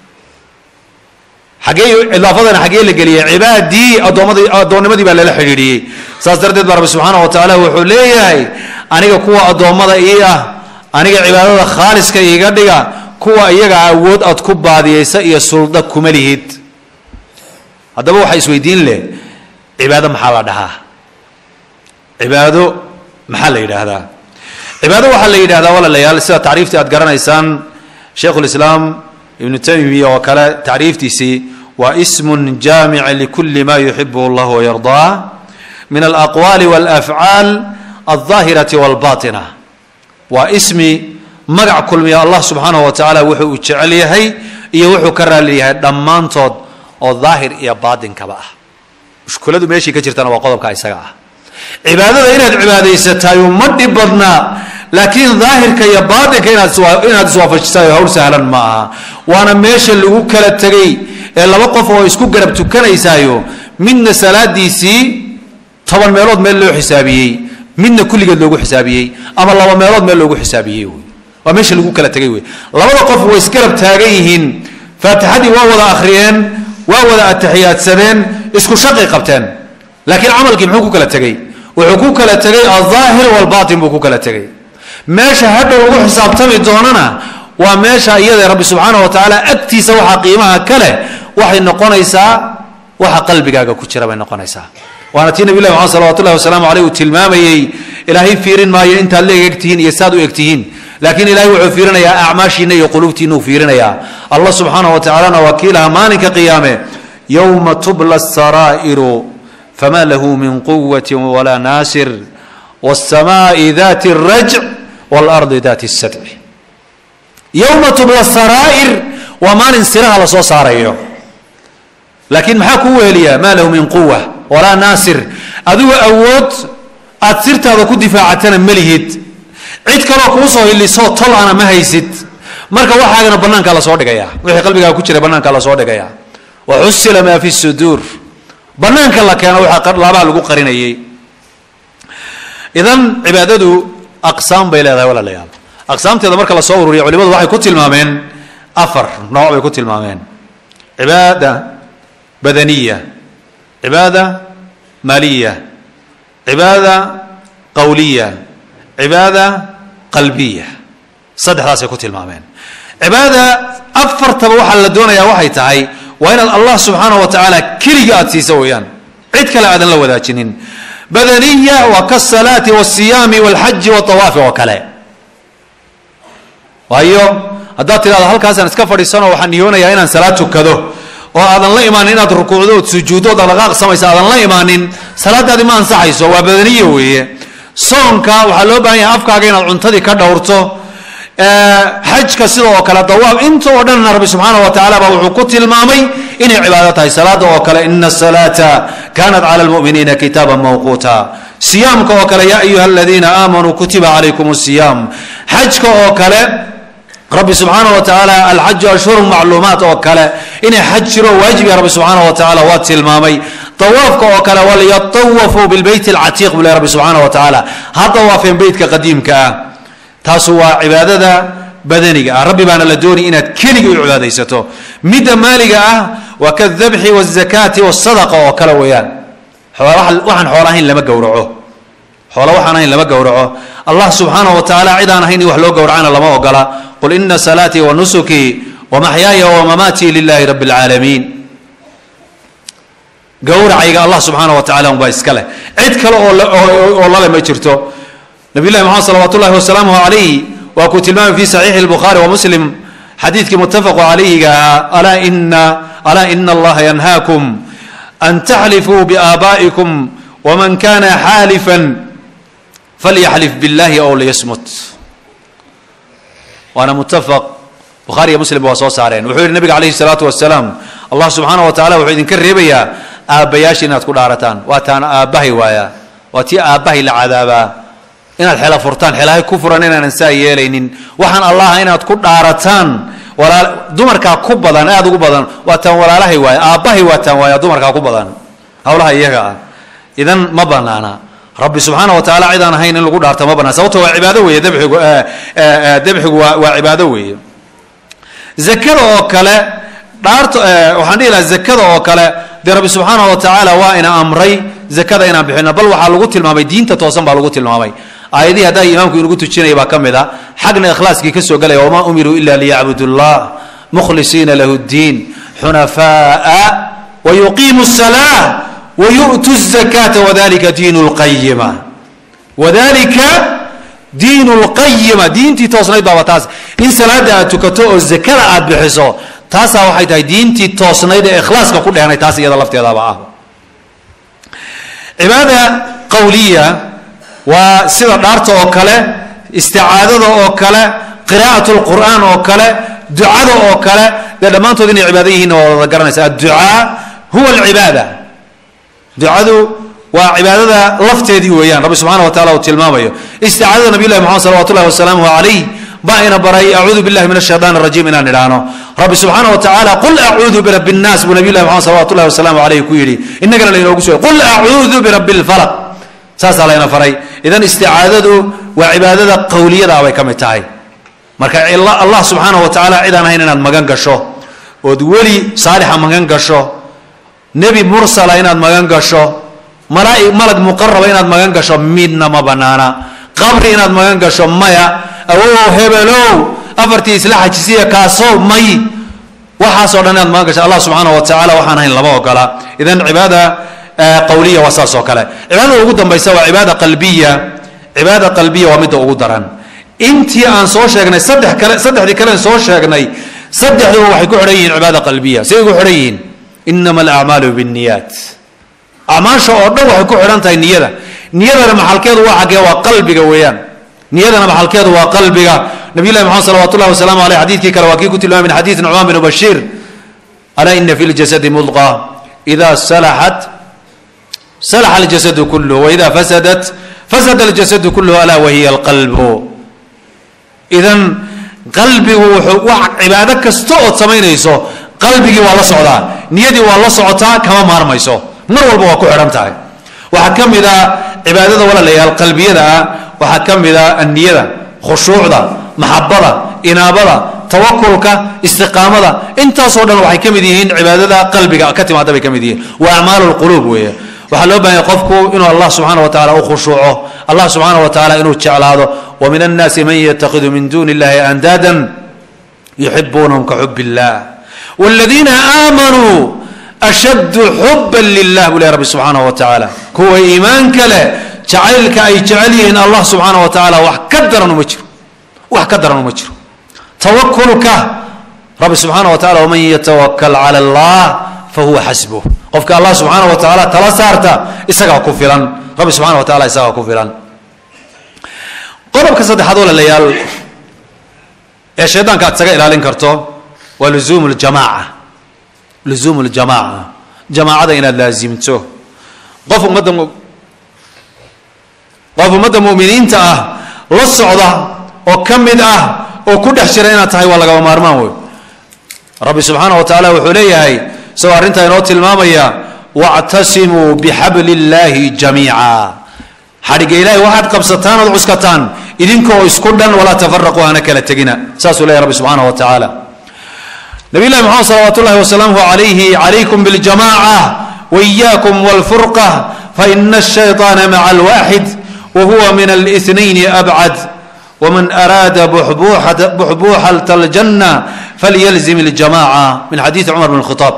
xaggee idaafadana xaggee la geliyey cibaadii addoomadii addoonnimadii baa lala xidhiidhiyey saas darteed baa rabbi subxaanaه wa tacaala wuxuu leeyahay aniga kuwa addoommada ii ah aniga cibaadada khaaliska iiga dhiga kuwa iyaga awood aad ku baadiyaysa iyo sulda kuma lihid haddaba waxaa isweydiin leh cibaado maxaa la dhahaa cibaado maxaa la yidhaahdaa cibaado waxaa la yidhahdaa walaalayaal sida tacriiftii aad garanaysaan shaikhu lislaam ibnu taymiya oo kale tacriiftiisii waa ismun jaamic likuli ma yuxibuhu allah wayardaa min alaqwaali walafcaal aldaahirati walbatina waa ismi magac kulmiya allah subxaanahu wa tacaala wuxuu uu jecel yahay iyo wuxuu ka raali yahay dhammaantood oo daahir iyo baatinkaba ah mushkuladu meeshii ka jirtana waa qodobka isaga ah cibaadada inaad cibaadaysatayo ma dhib badnaa laakiin daahirka iyo baatinka inaad inaad iswaafajisayo hawl sahlan ma aha waana meesha lagu kala tegay ee laba qof oo isku garab tukanaysaayo midna salaadiisii toban meelood meel loo xisaabiyey midna kulligeed loogu xisaabiyey ama laba meelood meel loogu xisaabiyey wey waa meesha lagu kala tegay wey labada qof way isgarab taagan yihiin faatixadii waa wada akhriyeen waa wada ataxiyaadsadeen isku shaqi qabteen laakiin camalkii muxuu ku kala tegey wuxuu ku kala tegay aldaahir walbatin buu ku kala tegay meesha hadhow lagu xisaabtami doonana waa meesha iyada rabbi subxaana wa tacaala agtiisa waxaa qiimaha kale waxay noqonaysaa waxa qalbigaaga ku jira bay noqonaysaa waana tii nabi llahi maxamed salawat ullahi wasalaamu aleyh uu tilmaamayey ilaahay fiirin maayo intaad la egegtihiin iyo saad u egtihiin laakiin ilahay wuxuu fiirinayaa acmaashiina iyo quluubtiina uu fiirinayaa allah subxaana wa tacaalana waa kiilaha maalinka qiyaame yowma tubla saraa'iru fma lahu min quwati walaa naasir wاsamaai dati الrajc wاlardi dati الsadci yowma tubla saraa'ir waa maalin siraha lasoo saarayo laakiin maxaa kuu weheliyaa ma lahu min quwa walaa naasir adigu awood aad sirtaada ku difaacatana ma lihid cid kaloo kuu soo hilisoo tol ana ma haysid marka waxaagana banaankaa lasoo dhigaya wixii qalbigaaga ku jira banaankaa lasoo dhigaya waxusila ma fi suduur banaanka la keeno waxaa laabaha lagu qarinayay idan cibaadadu aqsaam bay leedahay walaalayaal aqsaamteeda marka lasoo ururiya culimadu waxay ku tilmaameen afar nooc bay ku tilmaameen cibaada badaniya cibaada maaliya cibaada qawliya cibaada qalbiya saddexdaasay ku tilmaameen cibaada afartaba waxaa la doonayaa waxay tahay waa inaad allah subxaanah wa tacaala keliga aada siisa weeyaan cid kale aadan la wadaajinin badaniya waa kasalaati wasiyaami walxaji waawaafi oo kale waayo haddaad tidhahdo halkaasaan iska fadhiisanoo waxaan niyoonayaa inaan salaad tukado oo aadan la imaanin inaad rukuucdo ood sujuuddo ood dhaqaaq samaysa aadan la imaanin salaadaadi ma ansaxayso waa badaniya weeye soonka waxaa loo baahan yahay afkaaga inaad cuntadii ka dhowrto xajka sida oo kale dawaab inta oo dhanna rabbi subxaana wa tacala baa wuxuu ku tilmaamay inay cibaado tahay salaada oo kale ina asalaata kanat cala lmuminiina kitaaba mawquuta siyaamka oo kale yaa ayuha aladiina aamanuu kutiba calaykum siyaam xajka oo kale rabbi subxaana wa tacaala alxaju ashhuru macluumaat oo kale inay xaj jiro waajibiya rabbi subxaana wa tacala waa tilmaamay dawaafka oo kale walyatawafuu bilbeyt alcatiiq buu leh rabbi subxaana wa tacaala ha dawaafeen beytka qadiimka ah taasu waa cibaadada badaniga ah rabbi baana la doonay inaad keliga u cibaadaysato midda maaliga ah waa kadabxi wazakaati wasadaqa oo kale weeyaan waxaan xoola ahayn lama gowraco xoola waxaan ahayn lama gowraco allah subxaanahu wa tacaala cid aan ahayn in wax loo gowracana lama ogola qul ina salaatii wa nusukii wamaxyaaya wamamaatii lilahi rabi اlcaalamiin gowracayga allah subxaana wa tacala unbaa iska leh cid kale oo lale ma jirto nabiy llahi maxamed salawat ullahi wasalaamuh calayh waa kuu tilmaamay fi saxiixi lbukhaari wa muslim xadiidkii muttafaqu calayhiga ahaa alaa ina alaa ina allaha yanhaakum an taxlifuu biaabaa'ikum waman kana xaalifan falyaxlif billahi ow liyasmut waana muttafaq bukhaari iyo muslim waa soo saareen wuxuu yihi nabiga calayhi salaatu wasalaam allah subxaana wa tacala wuxuu idinka reebayaa aabbayaasha inaad ku dhaarataan waa taana aabbahay waaya waa tii aabbahay la cadaabaa inaad xela furtaan xelahay ku furan inaanan saa yeelaynin waxaan allaha inaad ku dhaarataan walaa dumarkaa ku badan aada ugu badan waa taan walaalahay waaya aabbahay waa taan waaya dumarkaa ku badan hawlaha iyaga ah idan ma banaana rabbi subxaana wa tacala cid aan ahayn in lagu dhaarta ma banaan sababto waa cibaado weeye dabxigu dabxigu waa waa cibaado weeye zakada oo kale dhaarta waxaan dhihi lahaa zakada oo kale dee rabbi subxaana wa tacaala waa ina amray zakada inaan bixino bal waxaa lagu tilmaamay diinta toosan baa lagu tilmaamay aayadihii haddaa imaamku inugu tujinaya baa ka mid a xagna ikhlaaskii ka soo gelaya wamaa umiruu ila liyacbudu llah mukhlisiina lahu ddiin xunafaaa wayuqiimu الsalaa wayu'tu الzakata wadalika diin اlqayima wadalika diin اlqayima diintii toosnayd baaba taas in salaada aad tukato oo zakada aad bixiso taasaa waxay tahay diintii toosnayd ee ikhlaaska ku dhehnay taas iyada lafteedaba ah cibaada qawliya waa sida dhaarta oo kale isticaadada oo kale qiraa'at lqur'aan oo kale ducada oo kale dee dhammaantood inay cibaado yihiinna waa wada garanaysa adducaa huwa alcibaada ducadu waa cibaadada lafteedii weeyaan rabbi subxana wa tacala uu tilmaamayo isticaadada nabiy llahi moxamed salawat ullahi wasalaamuhu calayh baa ina baray acuudu billahi min ashaytaan arajiim inaan idhaahno rabbi subxaana wa tacaala qul acuudu birabbi nnaas buu nabiy llahi moxamed salawat ullahi wasalaamu calayh ku yidhi innagana laynoogu soo qul acuudu birabbi lfalaq saasaa layna faray idan isticaadadu waa cibaadada qawliyada bay ka mid tahay marka allah subxaana wa tacaala cid aan ahayn inaad magan gasho ood weli saalixa magan gasho nebi mursala inaad magan gasho malaa malag muqaraba inaad magan gasho midna ma banaana qabri inaad magan gasho maya awow hebelow afartii isla xajisiya kaasow may waxaasoo dhan inaad magan gasho allah subxaana wa tacaala waxaan ahayn lama ogola idan cibaada qawliya waa saas oo kale cibaadada ugu dambaysa waa cibaada qalbiya cibaada qalbiya waa midda ugu daran intii aan soo sheegnay saddex kale saddexdii kalen soo sheegnay saddexduba waxay ku xidhan yihiin cibaada qalbiya siday ku xidhan yihiin inama alacmaalu binniyaat acmaasha oo dhan waxay ku xidhan tahay niyada niyadana maxalkeedu waa xaggee waa qalbiga weeyaan niyadana maxalkeedu waa qalbiga nabiy llahi maxamed salawat ullahi wasalaamu aleyh xadiidkii kale waa kii ku tilmaamay min xadiid nucmaan bin bashiir alaa ina fi ljasadi mudqa ida salaxat salaxa aljasadu kulluh waida fasadat fasada aljasadu kulluh alaa wahiya alqalbu idan qalbigu wuxuu wax cibaado kasta ood samaynayso qalbigii waa la socdaa niyadii waa la socotaa kama maarmayso mar walba waa ku xidhan tahay waxaa ka mid a cibaadada walaalayaal qalbiyada ah waxaa ka mid a anniyada khushuucda maxabada inaabada tawakulka istiqaamada intaasoo dhan waxay ka mid yihiin cibaadada qalbiga ka timaada bay ka mid yihiin waa acmaalu lquluub weeye waxaa loo bahanya qofku inuu allah subxaana wa tacala u khushuuco allah subxaana wa tacala inuu jeclaado wa min annaasi man yatakhidu min duni illahi andaadan yuxibuunahum ka xub illah wladiina aamanuu ashaddu xuban lilah buu leh rabbi subxaanahu wa tacaala kuwa iimaanka leh jacaylka ay jecel yihiin allah subxaana wa tacaala wax ka daran uma jiro wax ka daran uma jiro tawakulka rabbi subxaana wa tacala waman yatawakal cala allah fahuwa xasbuh qofka allah subxaana wa tacaala tala saarta isagaa ku filan rabbi subxana wa tacala isagaa ku filan qodobka saddexaad walaalayaal ee shaydaanka aad isaga ilaalin karto waa luzuum ljamaaca luzuum ljamaaca jamaacada inaad laasimto qof ummadda qof ummadda mu'miniinta ah la socda oo ka mid ah oo ku dhex jira inaad tahay waa lagaba maarmaan wey rabbi subxaana wa tacaala wuxuu leeyahay isagoo arrintaa inoo tilmaamaya wactasimuu bixabli illaahi jamiica xadhigga ilaahay waxaad qabsataan ood cuskataan idinkoo isku dhan walaa tafaraquu hana kala tegina saasuu leeyahy rabbi subxaana wa tacaala nabiy llahi maxamed salawaat ullahi wasalaamuhu alayhi calaykum biاljamaca wإiyaakum wاlfurqa faina الshayطaana maca alwaxid wahuwa min اlاثnayn abcad wman araada buxbuuxat اljanna falyalzim اljamaca min xadiidi cumar bn khطaab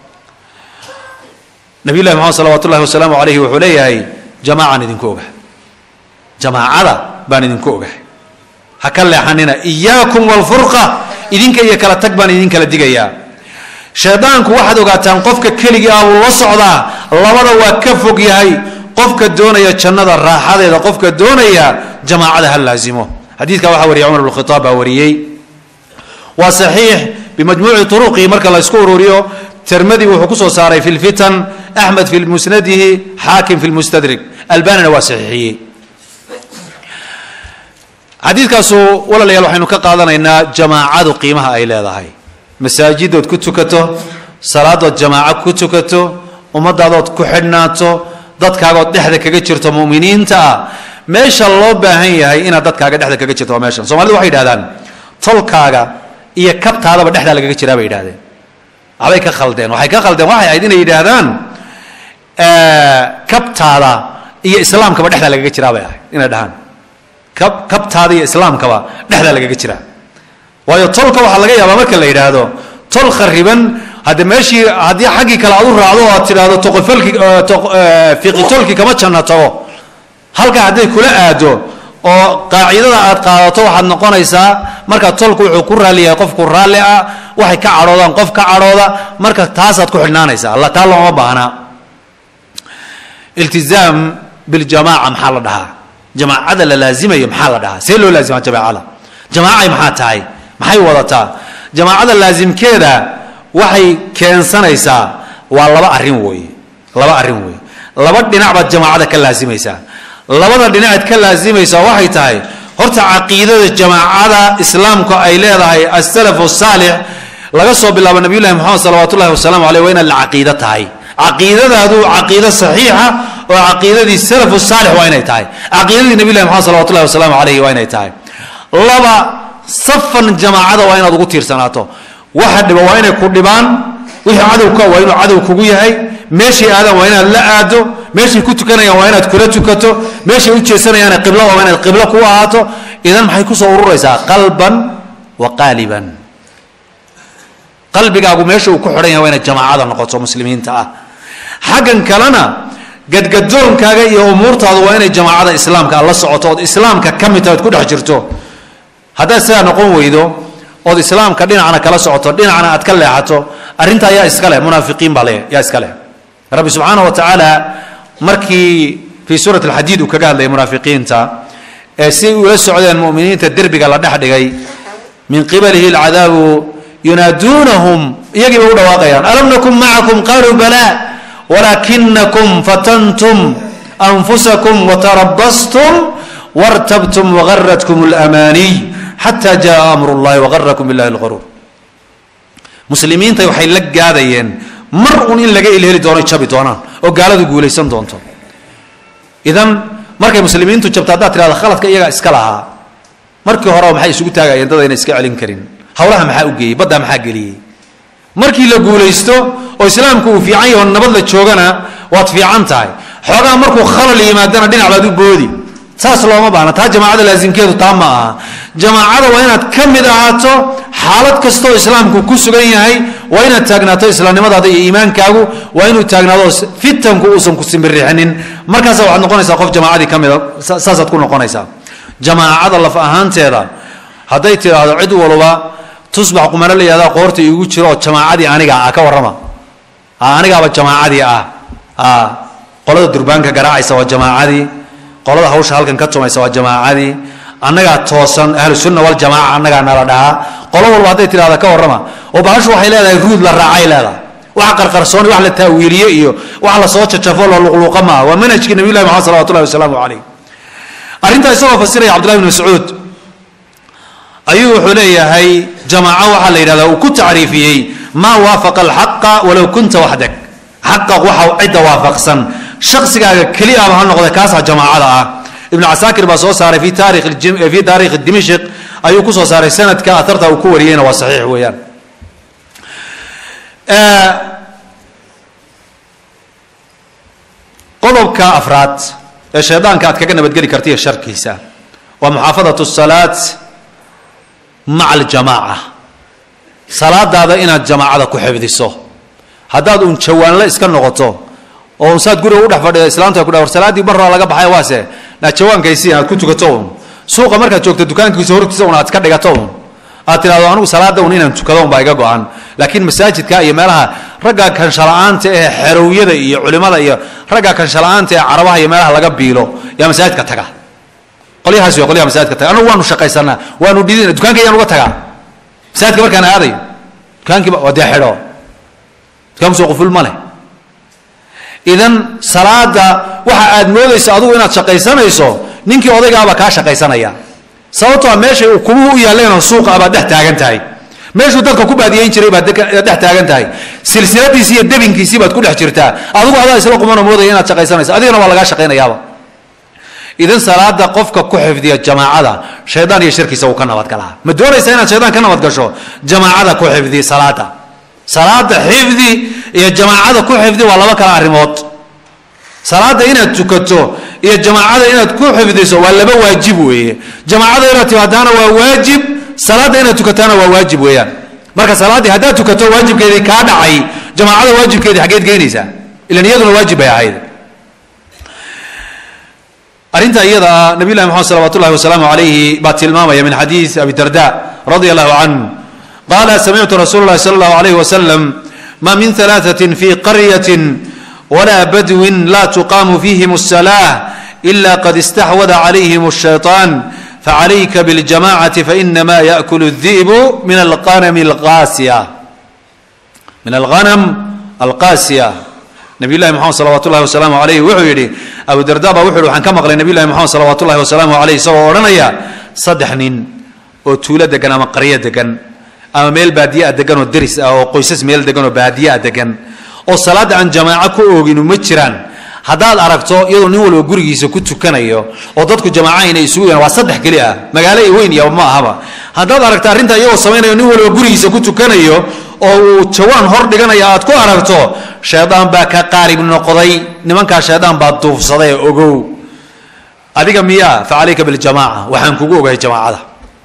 nabiy llahi maxamed salawat ullahi wasalaamu alayhi wuxuu leeyahay jamacaan idinku ogahay jamaacada baan idinku ogahay ha ka leexanina iyaakum wاlfurqa idinka iyo kala tag baan idin kala digayaa shaydaanku waxaad ogaataan qofka keligii ah wuu la socdaa labada waa ka fog yahay qofka doonaya jannada raaxadeeda qofka doonaya jamaacada ha laazimo xadiidka waxaa wariyay cumar bn khitaab baa wariyey waa saxiix bimajmuuci turuqihi marka la isku ururiyo tirmadi wuxuu kusoo saaray fi lfitan axmed fi musnadihi xaakim fi lmustadrik albanina waa saxiixiyey xadiidkaasu walaalayaal waxaynu ka qaadanaynaa jamaacadu qiimaha ay leedahay masaajidood ku tukato salaadood jamaaco ku tukato ummadaadood ku xidhnaato dadkaagood dhexda kaga jirto muminiinta ah meesha loo baahan yahay inaad dadkaaga dhexda kaga jirto waa meeshan somalida waxay yidhahdaan tolkaaga iyo kabtaadaba dhexdaa lagaga jiraa bay yidhahdeen waxbay ka khaldeen waxay ka khaldeen waxay ahayd inay yidhaahdaan kabtaada iyo islaamkaba dhexdaa lagaga jiraa bay ahayd inay dhahaan kab kabtaada iyo islaamkaba dhexdaa lagaga jiraa waayo tolka waxaa laga yaabaa marka la yidhaahdo tol khariban hadde meeshii haddii xaggii kale aad u raacdo oo aad tidhaahdo toqofalki fiqitolki kama janno tago halkaa hadday kula aado oo qaacidada aad qaadato waxaad noqonaysaa marka tolku wuxuu ku raalli yahay qofku raalli ah waxay ka cadhoodaan qof ka cadhooda marka taasaad ku xidhnaanaysaa alla taa looma baahnaa iltizaam biljamaaca maxaa la dhahaa jamaacada la laazimayo maxaa la dhahaa see loo laazima jamaacada jamaacay maxaa tahay maxay wadataa jamaacada laasimkeeda waxay keensanaysaa waa laba arrin weeye laba arrin weeye laba dhinac baad jamaacada ka laasimaysaa labada dhinacaad ka laasimaysaa waxay tahay horta caqiidada jamaacada islaamku ay leedahay asalafu saalix laga soo bilaabo nabiyullahi moxamed salawaat ullahi wasalaamu aleyh waa inaad la caqiido tahay caqiidadaadu caqiido saxiixa oo caqiidadii salafu saalix waa inay tahay caqiidadii nabiyullahi moxamed salawat ullahi wasalaamu aleyhi waa inay tahay laba safan jamaacada waa inaad ugu tiirsanaato waxa dhiba waa inay ku dhibaan wixii cadowka waa inuu cadow kugu yahay meeshay aadaan waa inaad la aado meeshay ku tukanayaan waa inaad kula tukato meeshay u jeesanayaan qiblo waa inaad qiblo ku ahaato idan maxay kusoo ururaysaa qalban wa qaaliban qalbigaagu meesha uu ku xidhan yahay waa inaad jamaacada noqoto muslimiinta ah xaggan kalena gadgadoonkaaga iyo umuurtaadu waa inay jamaacada islaamka la socoto ood islaamka ka mid tahay ood ku dhex jirto haddaad sidaa noqon weydo ood islaamka dhinacna kala socoto dhinacna aad ka leexato arrinta ayaa iska leh munaafiqiin baa le yaa iska leh rabbi subxaana wa tacaala markii fii suurat alxadiid uu kaga hadlayay munaafiqiinta ee si ula socdeen mu'miniinta derbiga la dhex dhigay min qibalihi alcadaabu yunaaduunahum iyagii bay u dhawaaqayaan alam nakun macakum qaluu balaa walaakinakum fatantum anfusakum watarabastum wartabtum wagaratkum alamaaniy xata jaa amru llahi wagarakum billahi lgaruur muslimiinta waxay la gaadayeen mar un in laga ilheli doono jabi doonaan oo gaaladu guulaysan doonto idan markay muslimiintu jabto haddaad tirahda khaladka iyagaa iska lahaa markii horeba maxay isugu taagayeen dad ayna iska celin karin hawlaha maxaa u geeyey baddaa maxaa geliyey markii la guulaysto oo islaamku uu fiican yaho nabad la joogana waad fiican tahay xoogaa markuu khalal yimaadana dhinac baad u boodi saas looma baahna taa jamaacada laasimkeedu taa ma aha jamaacada waa inaad ka mid ahaato xaalad kastoo islaamku ku sugan yahay waa inaad taagnaato islaamnimadaada iyo iimaankaagu waa inuu taagnaado fitanku uusan ku simbirixinin markaasa waxaad noqonaysaa qof jamaacadii ka mida saasaad ku noqonaysaa jamaacada laf ahaanteeda hadday tidhaahdo cid walba tusbax qumano la yihahda qoorta iigu jiro oo jamaacadii aniga ah ka warrama anigaaba jamaacadii ah qolada durbaanka garaacaysa waa jamaacadii qolada hawsha halkan ka tumaysa waa jamaacadii annagaa toosan ahlusunna waljamaaca annagaa nala dhahaa qolo walba hadday tidhahda ka warrama oo bahashu waxay leedahay ruud la raacay leedahay wax qarqarsooni wax la taawiiliye iyo wax lasoo jajafo la luqluuqa maaha waa manhajkii nabiy llahi maxamed salawat ullahi wasalaamu calayh arrintaa isagoo fasiraya cabdullahi bn mascuud ayuu wuxuu leeyahay jamaaco waxaa la yidhahdaa uu ku tacriifiyey maa waafaqa alxaqa walow kunta waxdak xaqa waxa cidda waafaqsan shaqsigaaga keli ahba ha noqda kaasaa jamaacada ah ibn casaakir baa soo saaray fi taarikh fi taarikhi dimashq ayuu ku soo saaray sanadka atarta uu ku wariyeyna waa saxiix weeyaan qodobka afraad ee shaydaanka aad kaga nabadgeli karta iyo sharkiisa waa muxaafadatu salaat maca aljamaaca salaadaada inaad jamaacada ku xifdiso haddaad uun jawaanle iska noqoto oo un saad guriga u dhex fadhida islaamta ku war salaaddii barraa laga baxay waase naa jawaankaysi aad ku tukato un suuqa markaad joogto dukaankiisa hortiisa un aad ka dhigato un aad tidhahdo anigu salaada un inaan tukado un baa iga go-an laakiin masaajidka iyo meelaha ragga kanshala-aanta ee xerowyada iyo culimada iyo ragga kanshala-aanta ee carabaha iyo meelaha laga biilo yaa masaajidka taga qolyahaas wey qolyaha masaajidka taga anagu waanu shaqaysanaa waanu dhidin dukaanka ayaan uga tagaa masaajidka markaan aadayo dukaankiiba waa dee xidho dukaanku soo quful ma leh idan salaada waxa aad moodayso adigu inaad shaqaysanayso ninkii odaygaaba kaa shaqaysanaya sababtoo a meeshay uu kumuhu u yaalleeno suuqa abaad dhex taagan tahay meeshuu dadka ku baadiyeyn jiray baad dhex taagan tahay silsiladiisi iyo debinkiisii baad ku dhex jirtaa adigu adaa isla qumanoo moodaya inaad shaqaysanayso adigana waa lagaa shaqaynayaaba idan salaada qofka ku xifdiya jamaacada shaydaan iyo shirkiisa uu ka nabadgalaa ma doonaysa inaad shaydaan ka nabadgasho jamaacada ku xifdi salaada salaada xifdi iyo jamaacada ku xifdi waa laba kala arrimood salaada inaad tukato iyo jamaacada inaad ku xifdiso waa laba waajib weeye jamaacada inaad timaadaana waa waajib salaada inaad tukataana waa waajib weeyaan marka salaaddii haddaad tukato waajibkeedii kaa dhacay jamaacada waajibkeedii xaggeed geynaysaa ilan iyaduna waajib bay ahayd arrinta iyada ah nabiy llahi moxamed salawat ullahi wasalaamu calayhi baa tilmaamaya min xadiis abi darda radia allahu canhu qala samictu rasuula اllahi salى اllahu alayh wasalam ma min ثalaaثaة fi qaryaة walaa badwin laa tuqaamu fiihim الsalaaة ila qad istaxwada calayhim الshayطaan facalayka biاljamacati fainama yaأkul الdi'bu min alqanam اlqaasiya min alghanam alqaasiya nabiy llahi moxamed salawat ullahi wasalaamu alayh wuxuu yidhi abu darda baa wuxu yhi waxaan ka maqlay nabiy llahi moxamed salawat ullahi wasalaamu alayh isagoo odhanaya saddex nin oo tuulo degan ama qaryo degan ama meel baadiye a degan oo deris ah oo qoysas meel degan oo baadiye a degan oo salaadda aan jamaaco ku ooginu ma jiraan haddaad aragto iyadoo nin walba gurigiisa ku tukanayo oo dadku jamaaca inay isugu yahan waa saddex keli ah magaalo iyo weyn iyo ma ahaba haddaad aragto arrintaa iyagoo samaynayo nin walba gurigiisa ku tukanayo oo uu jawaan hor dhiganaya aad ku aragto shaydaan baa ka qaarib noqday nimankaa shaydaan baa duufsaday ogow adiga miyaa fa calayka biljamaaca waxaan kugu ogahay jamaacada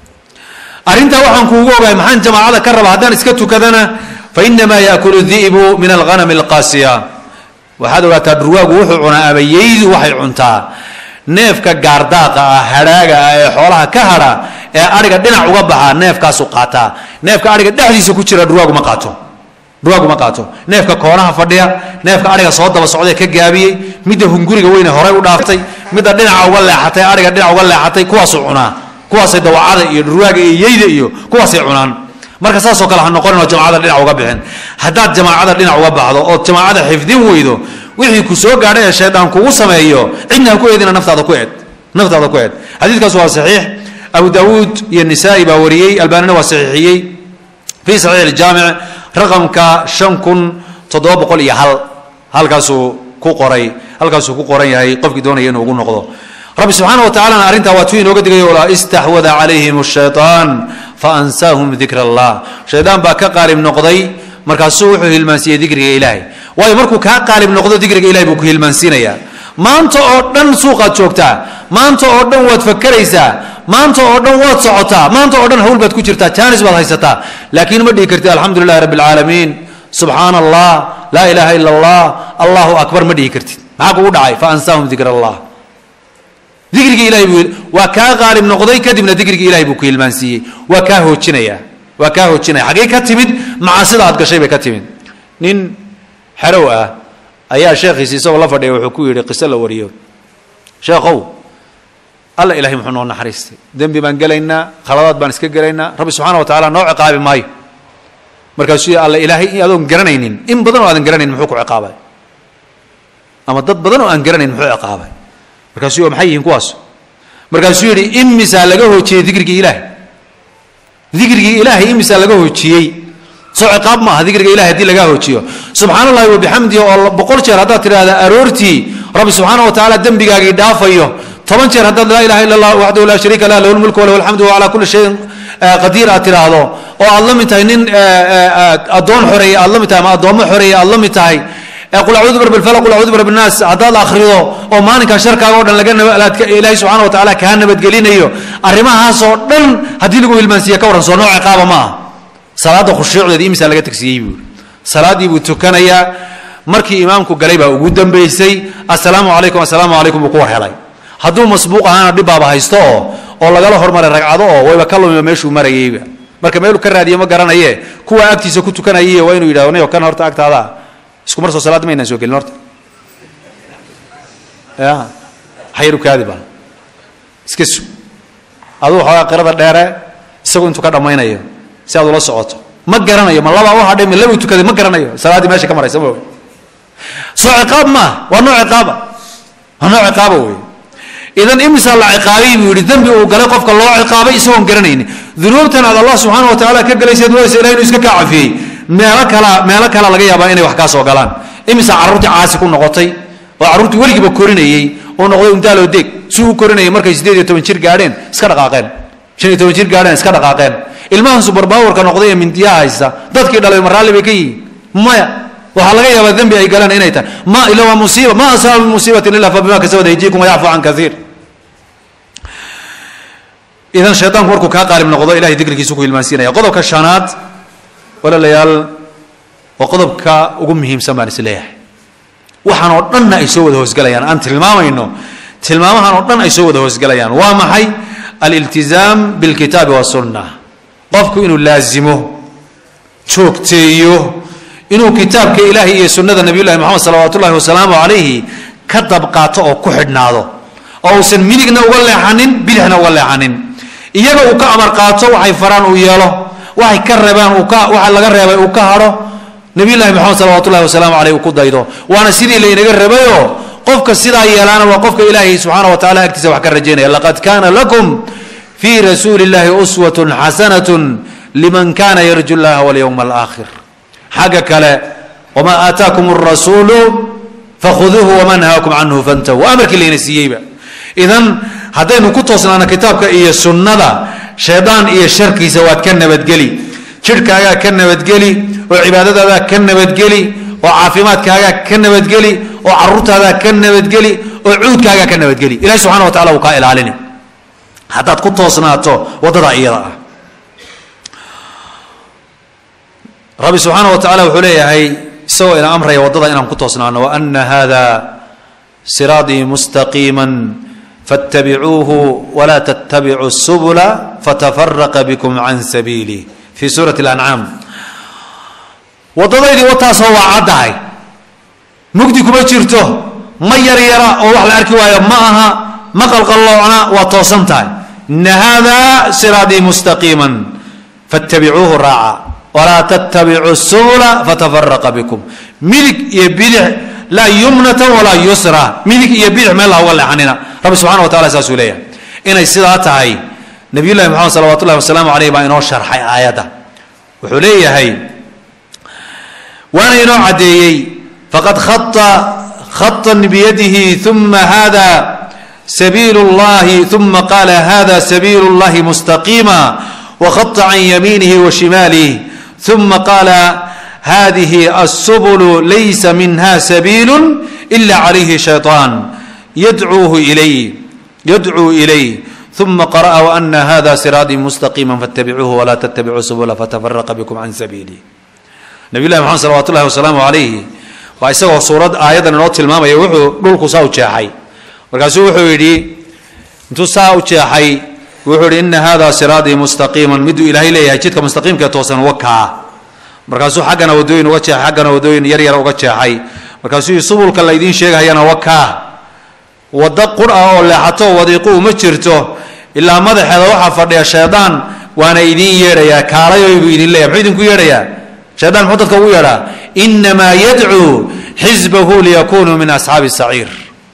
arrintaa waxaan kuugu ogahay maxaan jamaacada ka raba haddaan iska tukadana fa inamaa yaakulu di'bu min alghanami alqaasiya waxaad ogaataa dhurwaagu wuxuu cunaa ama yeydu waxay cuntaa neefka gaardaaqa ah hadhaaga ah ee xoolaha ka hadha ee adhiga dhinac uga baxaa neefkaasu qaataa neefka adhiga dhexdiisa ku jira dhurwaagu ma qaato dhurwaagu ma qaato neefka koonaha fadhiya neefka adhiga soo daba socdee ka gaabiyey midda hunguriga weyne horey u dhaaftay midda dhinaca uga leexatay adhiga dhinac uga leexatay kuwaasuu cunaa kuwaasay dawacada iyo dhurwaaga iyo yeyda iyo kuwaasay cunaan marka saasoo kale ha noqoninoo jamacada dhinac uga bixin haddaad jamaacada dhinac uga baxdo ood jamaacada xifdin weydo wixii ku soo gaadhay ee shaydaan kugu sameeyo cidna ha ku eedina naftaada ku eed naftaada ku eed xadiidkaas waa saxiix abu daawuud iyo nisaa'i baa wariyey albaanina waa saxiixiyey fii saxiix aljaamic raqamka shan kun toddoba boqol iyo hal halkaasuu ku qoray halkaasuu ku qoran yahay qofkii doonaya inuu ugu noqdo rabbi subxaana wa tacalana arrintaa waa tuu inooga digay ola istaxwada calayhim ashayطaan faansaahum dikra allah shaydaan baa ka qaalib noqday markaasuu wuxuu hilmaansiiyey dikriga ilaahay waayo markuu kaa qaalib noqdo dikriga ilahay buu ku hilmaansiinayaa maanta oo dhan suuqaad joogtaa maanta oo dhan waad fakeraysaa maanta oo dhan waad socotaa maanta oo dhan hawl baad ku jirtaa jaanis baad haysataa laakiin ma dhihi kartid alxamdu lilahi rabbi alcaalamiin subxaana allah laa ilaaha ila allah allahu akbar ma dhihi kartid maxaa kugu dhacay faansaahum dikra allah dikrigii ilahay buu waa kaa qaalib noqday kadibna dikrigii ilahay buu ku hilmaansiiyey waa kaa hoojinaya waa kaa hoojinaya xaggee ka timid macaasida aad gashay bay ka timid nin xerow ah ayaa sheekhiisi isagoo la fadhiya wuxuu ku yidhi qiso la wariyo sheekhow alla ilahay muxuu noo naxariistay dembi baan gelaynaa khaladaad baan iska gelaynaa rabbi subxaana wa tacala noo ciqaabi maayo markaasuu alla ilaahay adoon garanaynin in badan oo aadan garanayn muxuu ku ciqaabay ama dad badan oo aan garanayn muxuu ciqaabay markaasuu maxay yihiin kuwaas markaasuu yidhi imisaa laga hoojiyey dikrigii ilaahay dikrigii ilaahay imisaa laga hoojiyey soo ciqaab ma aha dikriga ilahay hadii lagaa hoojiyo subxaana allahi wabixamdihi oo boqol jeer haddaad tidhahda aroortii rabbi subxaana wa tacaala dembigaagii dhaafayo toban jeer haddaad laa ilaha illa allah waxdahu laa shariika lah lahu lmulku walahu alxamdu wa calaa kulli shayin qadiir aad tidhaahdo oo aad la mid tahay nin addoon xoreeye aad la mid tahay ama addoommo xoreeye aad la mid tahay qul acuudu birab alfalaq qul acuudu birab annaas haddaad akhrido oo maalinkaa sharkaaga o dhan laga ilaahay subxana wa tacaala kaa nabadgelinayo arrimahaasoo dhan haddii lagu hilmaansiiya ka warran soo nooc ciqaaba ma aha salaadda khushuucdeeda imisaa laga tagsiiyey buu salaaddii buu tukanayaa markii imaamku galay baa ugu dambaysay assalaamu calaykum assalaamu calaykum buu ku war helay hadduu masbuuq ahaana dhibbaaba haysto oo oo lagala hormaray ragcado oo wayba ka lumiba meeshuu marayeyba marka meeluu ka raadiye ma garanaye kuwa agtiisa ku tukanayay waa inuu yidhahdo nayo kan horta agtaada isku mar soo salaadda maynaan soo gelin horta ya hayru kaadi bal iska sug aduu xoogaa qirada dheere isagu intuu ka dhammaynayo si aad ula socoto ma garanayo ma labaa u hadhay ma labuu tukaday ma garanayo salaaddii meesha ka maraysa ma soo ciqaab maaha waa nooc ciqaaba waa nooc ciqaaba wey idan imisaa la ciqaabay buu yihi dembi uu galay qofka loo ciqaabay isagoon garanaynin dunuubtan aad allah subxaana wa tacaala ka galayseed waysa ilahi inuu iska kaa cafiyey meelo kala meelo kala laga yaabaa inay wax kaa soo galaan imisaa carruurtii caasi ku noqotay oo carruurtii weligiiba korinayey oo noqday undaaloo deeg si u korinayay markay siddeed iyo toban jir gaadheen iska dhaqaaqeen shan iyo toban jir gaadheen iska dhaqaaqeen ilmahan subarbawarka noqday ee mindiyaha haysta dadkii dhalay ma raalli bay ka yihiin maya waxaa laga yaabaa dembi ay galaan inay tahay ma ila waa musiiba ma asaaba min musiibatin illa fa bima kasabad aydiikum wayacfu can kaiir idan shaydaanku markuu kaa qaalib noqdo ilahay dikrigiisu ku hilmaansiinaya qodobka shanaad walaalayaal waa qodobka ugu muhiimsan baan is leeyahay waxaan oo dhanna ay soo wada hoosgelayaan aan tilmaamayno tilmaamahan oo dhan ay soo wada hoosgelayaan waa maxay aliltizaam bilkitaabi wasunna qofku inuu laazimo joogteeyo inuu kitaabka ilaahay iyo sunnada nabiyullahi moxamed salawaatu ullahi wasalaamu calayhi ka dabqaato oo ku xidhnaado oo uusan midigna uga leexanin bidixna uga leexanin iyaga uu ka amar qaato waxay faraan uu yeelo waxay ka reebaan uu ka waxa laga reebay uu ka hadho nabiyullahi moxamed salawatu ullahi wasalaamu caleyh uu ku daydo waana sidii laynaga rabayoo qofka sidaa yeelaana waa qofka ilaahay subxaana wa tacala agtiisa wax ka rajaynaya laqad kaana lakum fii rasuuli illahi uswatun xasanatun liman kana yarju llaha walyowma alaakhir xagga kale wamaa aataakum rasuulu fakhuduuhu wama nahaakum canhu fantahu waa amarkii layna siiyeyba idan haddaynu ku toosnaano kitaabka iyo sunnada shaydaan iyo sharkiisa waad ka nabadgeli jidhkaagaa ka nabadgeli oo cibaadadaadaa ka nabadgeli oo caafimaadkaagaa ka nabadgeli oo caruurtaadaa ka nabadgeli oo cuudkaagaa ka nabadgeli ilahi subxana wa tacala wuu kaa ilaalini haddaad ku toosnaato waddadaa iyada ah rabbi subxaana wa tacala wuxuu leeyahay isagoo ina amraya waddada inaan ku toosnaano waana hada siraadii mustaqiima faاtabicuuhu walaa tattabicu subula fatafaraqa bikum can sabiilih fi suurati اlancaam waddadaydii wataasoo waa caddahay mugdi kuma jirto ma yaryara oo wax la arki waayo ma aha ma qalqalloocna waa toosan tahay ina hada siraadii mustaqiima faاtabicuuhu raaca walaa tattabicu subula fatafaraqa bikum midig iyo bidix laa yumnatan walaa yusra midig iyo bidix meel ha uga leexanina rabbi subxana wa tacala saasuu leeyahay inay sidaa tahay nabiy llahi moxamed salawat ullahi wasalaamu aleyh baa inoo sharxay aayadda wuxuu leeyahay waana inoo caddeeyey faqad khata khatan biyadihi uma hada sabiilu llahi uma qaala hada sabiilu llahi mustaqiima wakhata can yamiinihi wa shimaalih uma qaala hadihi الsbl laysa minha sabiil ila عalayhi shayطaan yadcuuhu ilay yadcuu ilay uma qara'a وأna hada siraadii mustaqiima faاtabicuuhu walaa ttabicuu subula fatafaraqa bikm can sabiili nabiy llahi mxamed salawat ullahi wasalaamu calayhi waa isagoo suurad aayaddan inoo tilmaamaya wuxuu dhulku saa u jeexay markaasuu wuxuu yidhi intuu saa u jeexay wuxuu yihi ina hada siraadii mustaqiima miduu ilaahay leeyahay jidka mustaqiimka ee toosan wakaa markaasuu xaggana wadooyin uga jeexay xaggana wadooyin yar yar uga jeexay markaasuu yii subulka laydiin sheegahayana wakaa waddo qur ah oo leexato wadiiqu uma jirto ilaa madaxeeda waxaa fadhiya shaydaan waana idiin yeedhayaa kaalayoy buu idin leeyahy muxuu idinku yeedhayaa shaydaan muxuu dadka ugu yeedhaa inamaa yadcuu xisbahu liyakunuu min asxaabi saciir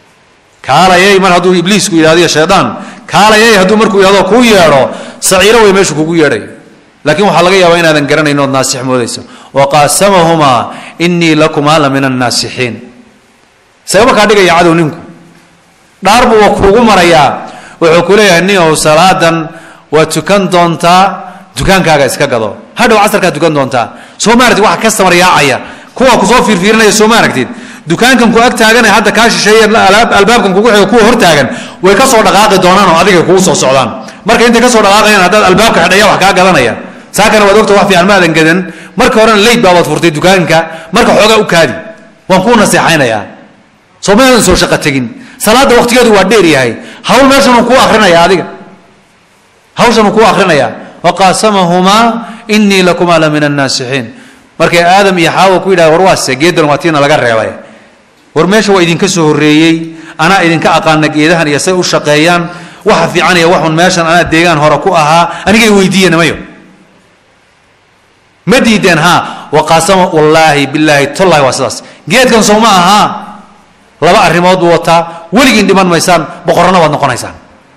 kaalayay mar hadduu ibliisku yidhahdiyo shaydaan kaalayay hadduu markuu yidhahdo kuu yeedho saciiro way meeshu kugu yeedhay lakin waxaa laga yaabaa inaadan garanayn ood naasix moodayso waqaasamahumaa inii lakumaa la min annaasixiin sababa kaa dhigaya cadow ninku dhaar buu wa kuugu marayaa wuxuu ku leeyahay nin ow salaadan waa tukan doontaa dukaankaaga iska gado hadhow casarkaa tukan doontaa soo ma aragtid waxa kastamar yaacaya kuwa kusoo fiirfiirinaya soo ma aragtid dukaankan ku ag taaganee hadda kaa shisheeye albaabkan kugu xigo kuwa hortaagan way kasoo dhaqaaqi doonaan oo adiga kugu soo socdaan marka intay kasoo dhaqaaqayaan haddaad albaabka xidhaya wax kaa gadanaya saakana waad ogta wax fiican maadan gadan marka horena leyd baabaad furtay dukaanka marka xoogaa u kaadi waan kuu naseexaynayaa soo maadan soo shaqo tegin salaada waqtigeedu waa dheer yahay hawl meeshanuu kuu akrinaya adiga hawshanuu kuu akrinaya waqaasamahumaa inii lakumaa la min annaasixiin markay aadam iyo xaawa ku yidhaha war waase geedan waa tiina laga reebay war meesha waa idinka soo horreeyey anaa idinka aqaana geedahan iyo say u shaqeeyaan waxa fiican iyo waxun meeshan anaa deegaan hore ku ahaa anigay weydiiyeen mayo ma diideen ha waqaasama wallaahi bilaahi tollahi waa sidaas geedkan soo ma ahaa laba arrimood buu wataa weligiin dhiman maysaan boqorana waad noqonaysaan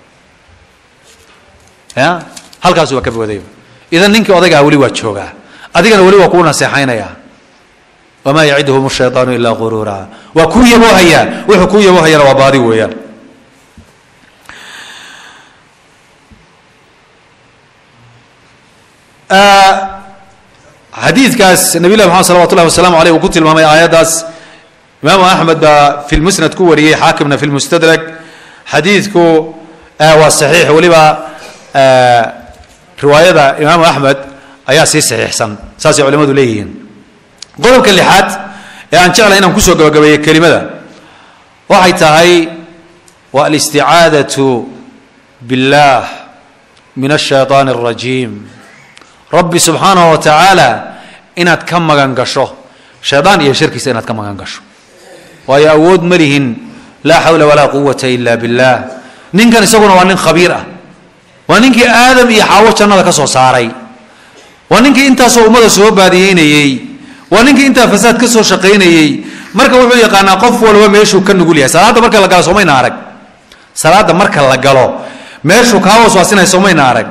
ya halkaas waa ka booday idan ninkii odaygaa weli waa joogaa adigana weli waa kuu naseexaynaya wamaa yaciduhum shayطaanu ilaa guruura waa kuu yaboohayaa wuxuu kuu yaboohayana waa baadi weeyaan xadiidkaas nabiy llahi maxamed salawat ullahi wasalaamu aleyh uu ku tilmaamay aayaddaas imaamu axmed baa fi lmusnad ku wariyey xaakimna fi lmustadrak xadiidku waa saxiix weliba riwaayada imaamu axmed ayaa sii saxiixsan saasay culimadu leeyihiin qodobka lixaad ee aan jeclay inaan kusoo gabagabeeyo kelimada waxay tahay waa alisticaadatu biاllah min ashayطaan الrajiim rabbi subxaanaه wa tacaala inaad ka magan gasho shaydaan iyo sharkiisa inaad ka magan gasho waayo awood ma lihin laa xawla walaa quwata ila billaah ninkan isaguna waa nin khabiir ah waa ninkii aadam iyo xaawo jannada ka soo saaray waa ninkii intaasoo ummada soo baadiyeynayey waa ninkii intaa fasaad ka soo shaqaynayey marka wuxuu yaqaanaa qof walba meeshuu ka nugul yahay salaadda marka la galo soomayna arag salaadda marka la galo meeshuu kaa waswaasinaya soomayna arag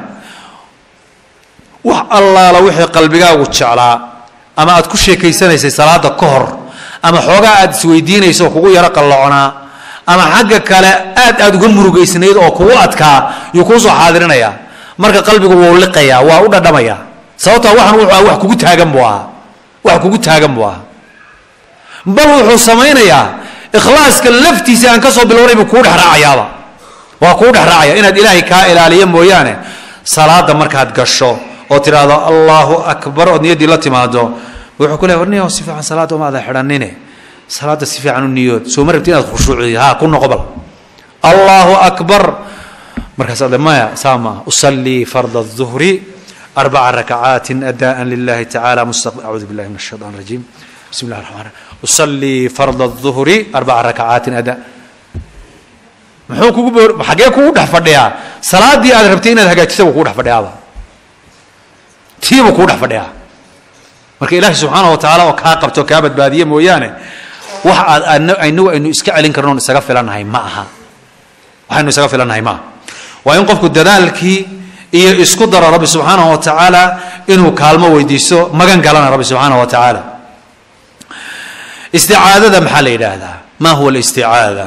wax allaala wixii qalbigaagu jeclaa ama aad ku sheekaysanaysay salaada ka hor ama xoogaa aad isweydiinayso oo kugu yaro qalloconaa ama xagga kale aad aad uga murugaysnayd oo kugu adkaa yuu kuu soo xaadirinaya marka qalbigu wuu liqayaa waa u dhadhamaya sababtaa waxan wuxuu ah wax kugu taagan buu ahaa wax kugu taagan buu ahaa bal wuxuu samaynayaa ikhlaaska laftiisa aan kasoo bilownay buu kuu dhexraacayaaba waa kuu dhexraacaya inaad ilaahay kaa ilaaliyo mooyaane salaada markaad gasho oo tidhaahdo allahu akbar ood niyaddii la timaado wuxuu ku leey war niyo si fiican salaada uma ada xidhanine salaada si fiican u niyood soo ma rabti inaad khushuuciyo ha ku noqo bal allahu akbar markaas ade maya saa maaha usallii farda الظuhri arbaca rakacaatin adaan lilahi tacala mustaq acuudu billahi min الshayطan الrajim bismi اllah الرحman الرحim usallii farda الظuhri arbaca rakacaatin ada muxuu kugu boor xagee kugu dhex fadhiyaa salaadii aad rabtay inaad hagaajisa buu kugu dhex fadhiyaaba tiibuu kugu dhex fadhiyaa marka ilaahi subxaana wa tacaala oo kaa qabto kaa badbaadiye mooyaane wax aad inagu aynu iska celin karno on isaga filannahay ma aha waxaynu isaga filannahay ma aha waa in qofku dadaalkii iyo isku daro rabbi subxaanahu wa tacaala inuu kaalmo weydiisto magan galana rabbi subxaanahu wa tacaala isticaadada maxaa la yidhaahdaa ma huwa alisticaada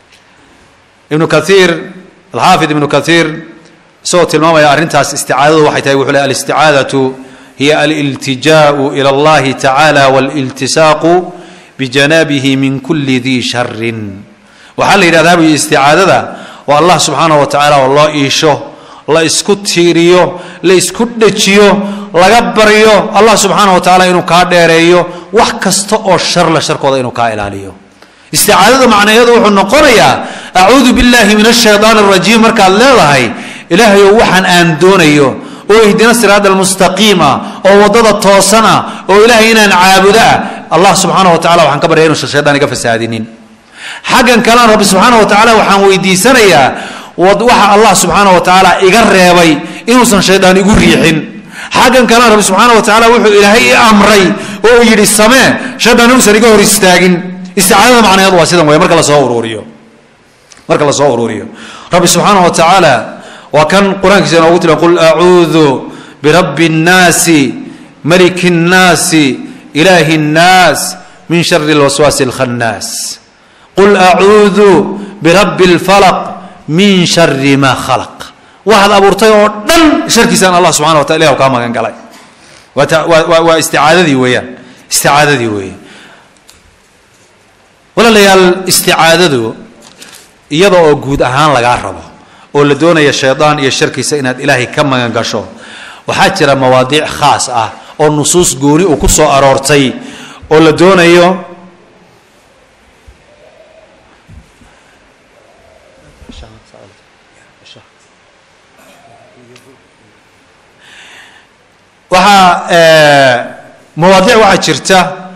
ibnu kaiir alxaafid ibnu kaiir isagoo tilmaamaya arrintaas isticaadadu waxay tahay wuxuu le alisticaadatu hiya aliltijaau ila allahi tacaala waliltisaaqu bijanabihi min kuli dii sharin waxaa la yidhahdaa bu isticaadada oo allah subxaanahu wa tacaala oo loo iisho la isku tiiriyo la isku dhejiyo laga baryo allah subxaanahu wa tacaala inuu kaa dheereeyo wax kasta oo sharla sharkooda inuu kaa ilaaliyo isticaadada macnaheedu wuxuu noqonayaa acuudu billahi min ashaytaan arajiim markaad leedahay ilaahayow waxaan aan doonayo oo ihdina siraada almustaqiima oo waddada toosana oo ilaahay inaan caabudo ah allah subxaana wa tacala waxaan ka baryaya inuusan shaydaan iga fasaadinin xaggan kalena rabbi subxaana wa tacaala waxaan weydiisanayaa waxa allah subxaana wa tacaala iga reebay inuusan shaydaan igu riixin xaggan kalena rabbi subxaana wa tacaala wuxuu ilaahay i amray oo uu yidhi samee shaydaan inuusan iga hor istaagin isticaadada macnaheedu waa sidan wey marka lasoo uruuriyo marka lasoo uruuriyo rabbi subxaana wa tacaala waa kan qur-aankiisa inoogu tila qul acuudu birabbi الnaasi maliki الnaasi ilaahi الnaas min shari اlwaswaasi اlkhannaas qul acuudu birabbi اlfalaq min shari ma khalaq waxaad abuurtay oo dhan sharkiisaan allah subxana wa taala ilah kaa magan galay waa isticaadadii weeyaan isticaadadii weeye walaalayaal isticaadadu iyada oo guud ahaan lagaa rabo oo la doonaya shaydaan iyo sharkiisa inaad ilaahay ka magan gasho waxaa jira mawaadiic khaas ah oo nusuus gooni uu ku soo aroortay oo la doonayo waxaa mawaadiic waxaa jirta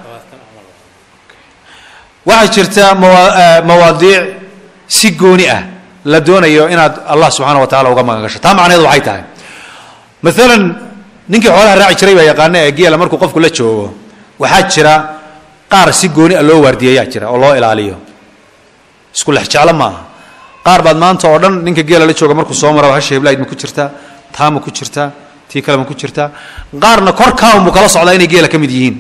waxaa jirta mawa mawaadiic si gooni ah la doonayo inaad allah subxaana wa tacala uga magan gasho taa macnaheedu waxay tahay maalan ninkii xoolaha raaci jiray baa yaqaana ee geela markuu qofku la joogo waxaa jira qaar si gooni a loo waardiyeeyaa jira oo loo ilaaliyo isku lex jeclo ma aha qaar baad maanta oo dhan ninka geela la jooga markuu soo maraba hasha heblayd ma ku jirtaa taa ma ku jirtaa tii kale ma ku jirtaa qaarna korkaan buu kala socdaa inay geela ka mid yihiin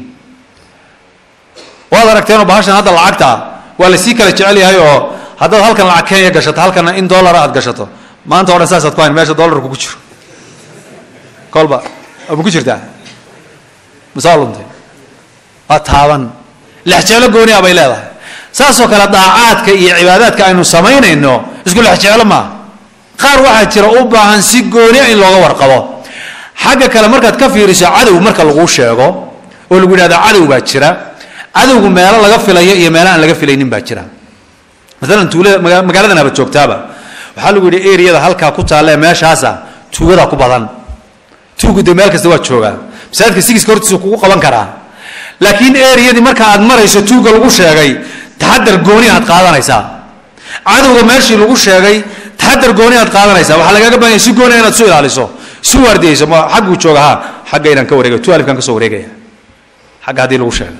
waad aragteenoo bahashan hadda lacagta waa la sii kala jecel yahay oo haddaad halkan lacag kenya gashato halkana in dollara aad gashato maanta o dhan saasaad ku hayn meesha dollarku ku jiro kolba ma ku jirtaa masaa luntay waa taaban lexjeclo gooni a bay leedahay saasoo kale daacaadka iyo cibaadaadka aynu samaynayno isku lexjeclo maaha qaar waxaa jira u baahan si goonia in looga warqabo xagga kale markaad ka fiiriso cadow marka laguu sheego oo lagu yidhahda cadow baa jira cadowgu meelo laga filayo iyo meelo aan laga filaynin baa jira maalan tuulada maga magaaladan haba joogtaaba waxaa lagu yidhi eriyada halkaa ku taalle meeshaasa tuugadaa ku badan tuugu de meel kasta waa joogaa masaajidka sigiska hortiisa kugu qaban karaa laakiin eriyadii marka aad marayso tuugga lagu sheegay taxadar gooni aad qaadanaysaa cadowga meeshii lagu sheegay taxadar gooni aad qaadanaysaa waxaa lagaaga baahanya si gooni inaad isu ilaaliso isu waardiyeyso ma xagguu jooga ha xagga inaan ka wareegay tu alifkaan ka soo wareegaya xagga haddii lagu sheegay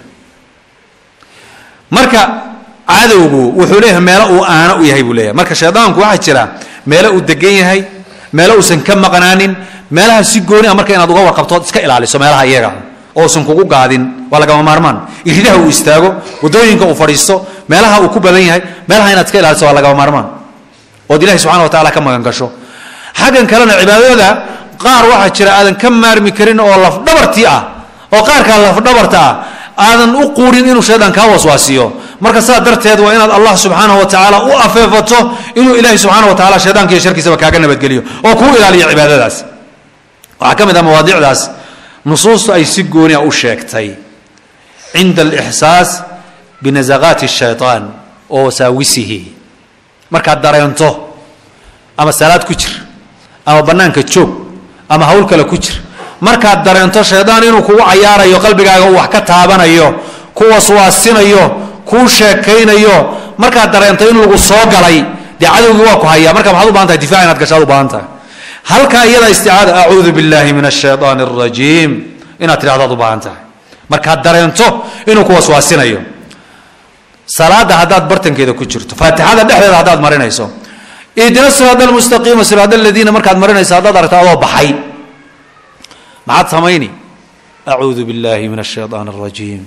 marka cadowgu wuxuu leeyahay meelo uu aano u yahay buu leeyahay marka shaydaanku waxaa jira meelo uu degan yahay meelo uusan ka maqnaanin meelaha si gooni ah marka inaad uga warqabto iska ilaaliso meelaha iyaga ousan kugu gaadin waa lagama maarmaan iridaha uu istaago wadooyinka uu fadhiisto meelaha uu ku badan yahay meelaha inaad iska ilaaliso waa lagama maarmaan ood ilahi subxana wa tacala ka magan gasho xaggan kalena cibaadada qaar waxaa jira aadan ka maarmi karin oo lafdhabartii ah oo qaarkaa lafdhabarta ah aadan u quurin inuu shaydaan kaa waswaasiyo marka saa darteed waa inaad allah subxaanahu wa tacaala u afeefato inuu ilaahi subxaana wa tacala shaydaanka iyo sharkiisaba kaaga nabadgeliyo oo kuu ilaaliyo cibaadadaas waxaa ka mid ah mawaadicdaas nusuustu ay si goonia u sheegtay cinda alixsaas binasaqaati shaytaan wa wasaawisihi markaad dareento ama salaad ku jir ama bannaanka joog ama hawl kale ku jir markaad dareento shaydaan inuu kugu cayaarayo qalbigaaga uu wax ka taabanayo ku waswaasinayo kuu sheekaynayo markaad dareento in lagu soo galay dee cadowgii waa ku hayaa marka maxaad u bahan tahay difac inaad gashaad u baahan tahay halkaa iyada isticaada acuudu billahi min ashaytaan arajiim inaad tidhahdaad u baahan tahay markaad dareento inuu ku waswaasinayo salaada haddaad bartankeeda ku jirto faatixada dhexdeeda haddaad marinayso ihdina siraad almustaqiima siraad aladiina markaad marinayso haddaad aragto adoo baxay maxaad samayni acuudu billahi min ashaytaan arajiim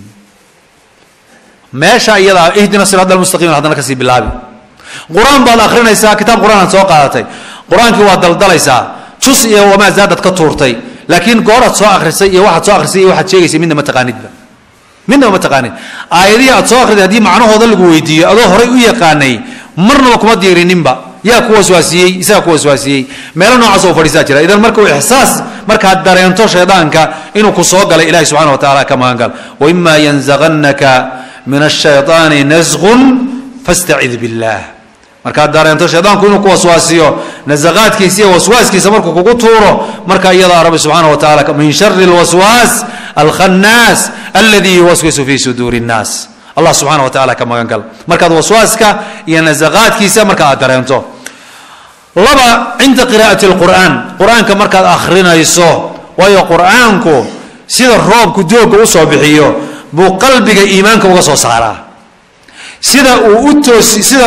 meesha iyadaa ihdina siraad almustaqiim haddana kasii bilaabi qur-aan baad akrinaysaa kitaab qur-aan aad soo qaadatay qur-aankii waad daldalaysaa jus iyo wamaa zaadad ka tuurtay laakiin gooraad soo akrisay iyo waxaad soo akrisay iyo waxaad sheegaysay midna ma taqaanidba midnaba ma taqaanid aayadihii aad soo akriday haddii macnahooda lagu weydiiyo adoo horay u yaqaanay marnaba kuma diirininba yaa ku waswaasiyey isagaa ku waswaasiyey meelo noocaas oo fadhiisaa jira idan marka uu ixsaas markaad dareento shaydaanka inuu ku soo galay ilahi subxana wa tacala ka magangal waima yanzagannaka min ashayطaani nasqun fastacid billah markaad dareento shaydaanku inuu ku waswaasiyo nasaqaadkiisa iyo waswaaskiisa markuu kugu tuuro marka iyadaa rabbi subxaana wa tacala min shari lwaswaas alkhannaas aladi yuwaswisu fi suduuri الnaas allah subxaana wa tacala ka magan gal markaad waswaaska iyo nasaqaadkiisa marka aad dareento laba cinda qiraa'ati اlqur'aan qur-aanka markaad akhrinayso waayo qur'aanku sida roobku doogga usoo bixiyo buu qalbiga iimaanka uga soo saaraa sida uu u toosi sida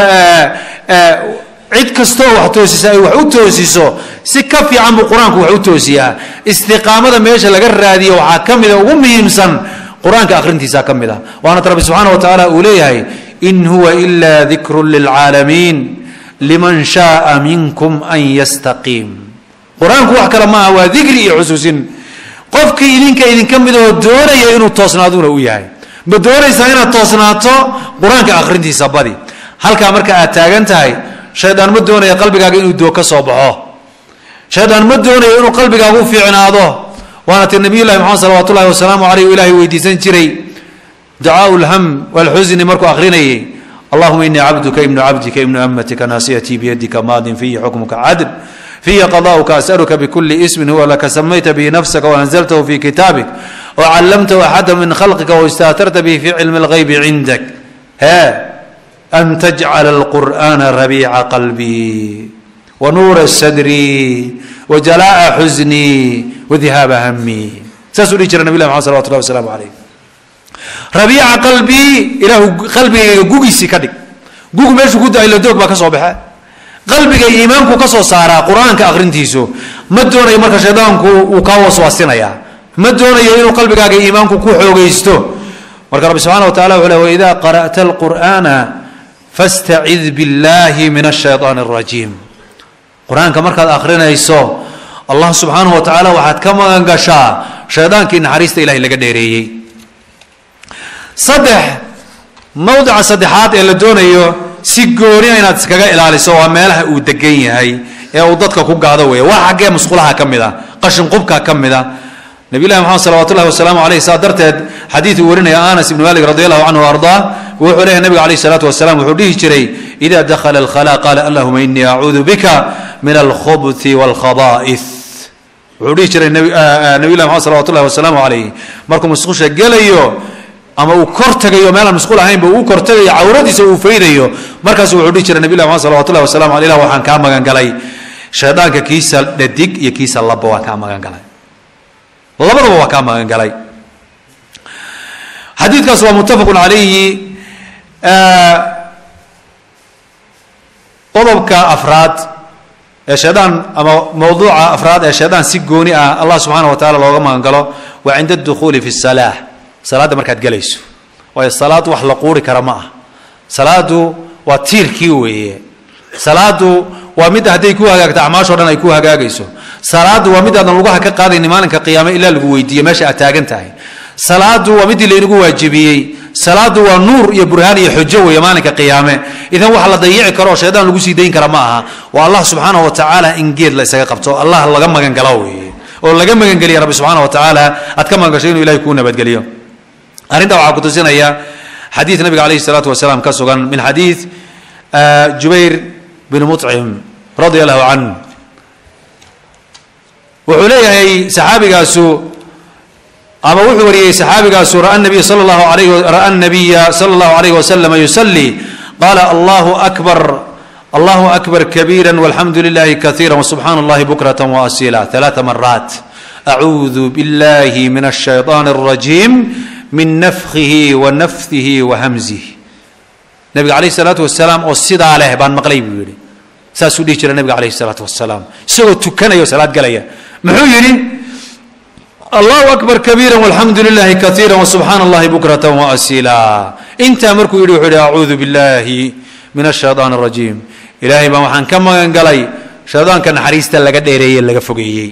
cid kastoo wax toosisa ay wax u toosiso si ka fiican buu qur-aanku wax u toosiyaa istiqaamada meesha laga raadiyo waxaa ka mida ugu muhiimsan qur-aanka akhrintiisa ka mid ah waanat rabbi subxaana wa tacaala uu leeyahay in huwa ila dikru lilcaalamiin liman shaaa minkum an yastaqiim qur-aanku wax kale maaha waa dikri iyo xusuusin qofkii idinka idinka mid oo doonaya inuu toosnaaduna u yahay ma doonaysaa inaad toosnaato qur-aanka akhrintiisa badi halkaa marka aad taagan tahay shaydaan ma doonaya qalbigaaga inuu doog ka soo baxo shaydaan ma doonayo inuu qalbigaaga u fiicnaado waana ti nabiy llahi maxamed salawat ullahi wasalaamu aleyh ilahay weydiisan jiray ducaau lham walxusni markuu akrinayay allahuma inii cabduka ibnu cabdika ibnu amatika naasiyatii biyadika maadin fiyi xukmuka cadl fiya qadauka asaluka bikuli ismin huwa laka samayta bihi nafsaka waanzaltahu fi kitaabik wcallamtahu axada min khalqika wastaatarta bihi fi cilmi اlgaybi cindak he an tajcala alqur'ana rabiica qalbii wanuura sadrii wjalaa'a xusnii wadihaaba hamii saasuu dhihi jira nabi lah maxamed salawat llahi wasalaamu alayh rabiica qalbii ilaahu qalbigayga gugiisii ka dhig gug meeshuu ku daaylo doog baa ka soo baxe qalbiga iimaanku ka soo saaraa qur-aanka akhrintiisu ma doonayo marka shaydaanku uu kaa waswaasinayaa ma doonayo inuu qalbigaaga iimaanku ku xoogaysto marka rabbi subxana wa tacala wuxuu le waida qara'ta alqur'ana fastacid billahi min ashayطaan اrajiim qur-aanka markaad akhrinayso allah subxaanahu wa tacaala waxaad ka magan gashaa shaydaankii naxariista ilahay laga dheereeyey saddex mowdica saddexaad ee la doonayo si gooniya inaad iskaga ilaaliso waa meelaha uu degan yahay ee uu dadka ku gaado weeye waa xaggee musqulaha ka mid a qashin qubka ka mid a nabiy llahi maxamed salawat ullahi wasalaamu aleyh saa darteed xadiid uu warinaya anas ibn malik radi allahu canhu ardaa wuxuu leeyahy nabiga alayh salaatu wasalam wuxuu dhihi jiray ida dakhala alkhala qaala allahuma inii acuudu bika min alkhubthi walkhaba'ith wuxuu wuxuu dhihi jiray nabiy llahi maxamed salawat ullahi wasalaamu calayh markuu musqusha gelayo ama uu kor tagayo meelaan musqul ahaynba uu kor tagayo cawradiisa uu faydayo markaasu wuxuu dhihi jiray nabiy llahi maxamed salawat ullahi wasalamu aleyh ilah waxaan kaa magan galay shaydaanka kiisa dhadig iyo kiisa labba waan kaa magan galay labadaba waa kaa magan galay xadiidkaas waa muttafaqun calayhi qodobka afraad ee shaydaan ama mawduuca afraad ee shaydaan si gooni ah allah subxaana wa tacala looga magan galo waa cinda adukhuuli fi salaa salaadda markaad gelayso waayo salaad wax la quuri kara ma ah salaadu waa tiirkii weeye salaadu waa midda hadday ku hagaagto acmaashoo dhan ay ku hagaagayso salaadu waa mid aadan lugaha ka qaadayni maalinka qiyaame ilaa lagu weydiiye meesha aad taagan tahay salaadu waa midii laynagu waajibiyey salaadu waa nuur iyo burhaan iyo xujo weeye maalinka qiyaame idan wax la dayici karo oo shaydaan lagu sii dayn kara ma aha waa allah subxaana wa tacaala in geed la isaga qabto allah laga magangalo weeye oo laga magangeliya rabbi subxaana wa tacaala aad ka magangasho inuu ilahay kuu nabadgeliyo arrintaa waxaa ku tusinaya xadiid nabiga calayhi salaatu wasalaam ka sugan min xadiid jubayr bin muطcim radia allahu canh wuxuu leeyahay saxaabigaasu ama wuxuu wariyey saxaabigaasu ra'a nabiy sala allahu alayh ra'a nabiya sala allahu alayhi wasalama yusalli qaala allahu akbar allahu akbar kabiira walxamdu lilahi kaiira wasubxaana allahi bukrata waasila ثalaثa maraat acuudu biاllahi min الshayطaan الrajiim min nafkihi wa nafhihi wa hamzihi nabiga calayh الsalaatu wasalaam oo sidaa leh baan maqlay buu yihi saasuu dhihi jira nabiga calayh الsalaatu wasalaam isagoo tukanaya o salaad galaya muxuu yidhi allahu akbar kabiira walxamdu lilahi kaiira wasubxaana allahi bukrata waasila intaa markuu yidhi wuxuu yihi acuudu billahi min ashayطaan الrajiim ilaahay baan waxaan ka magan galay shaydaanka naxariista laga dheereeyey laga fogeeyey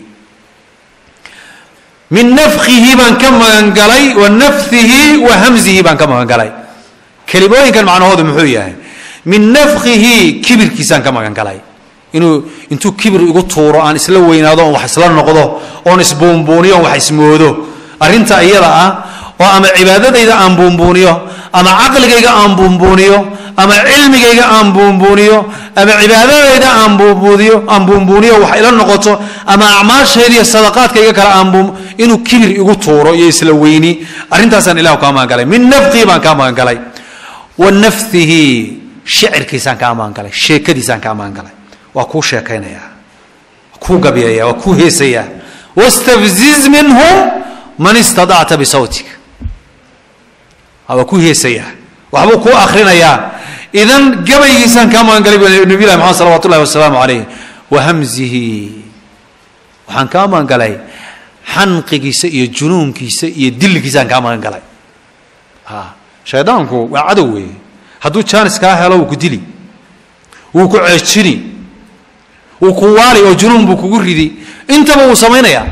min nafkihi baan ka magan galay wa nafhihi wa hamzihi baan ka magan galay kelimooyinkan macnahoodu muxuu yahay min nafkihi kibirkiisaan ka magan galay inuu intuu kibir igu tuuro aan isla weynaado oon wax isla noqdo oon isbuunbuuniyo oon wax ismoodo arrinta iyada ah oo ama cibaadadayda aan buunbuuniyo ama caqligayga aan buunbuuniyo ama cilmigayga aan buunbuuniyo ama cibaadadayda aan buunbuuniyo aan buunbuuniyo wax ila noqoto ama acmaashayda iyo sadaqaadkayga kale aan buun inuu kibir igu tuuro iyo isla weyni arrintaasaan ilahu kaa magan galay min nafkihi baan kaa magan galay wa nafhihi shicirkiisaan kaa magan galay sheekadiisaan kaa magan galay waa kuu sheekaynaya waa kuu gabyaya waa kuu heesaya wastafziz minhum man istadacta bisawtika waa kuu heesaya waxbuu kuu akrinayaa idan gabaygiisaan kaa magan galay bu nabiy lahi maxamed salawat ullahi wasalaamu calayh wa hamzihi waxaan kaa magan galay xanqigiisa iyo junuunkiisa iyo dilligiisaan kaa magan galay shaydaanku waa cadow weeye hadduu jaanis kaa helo wuu ku dili wuu ku ceejini wuu ku waali oo junuun buu kugu ridi intaba wuu samaynayaa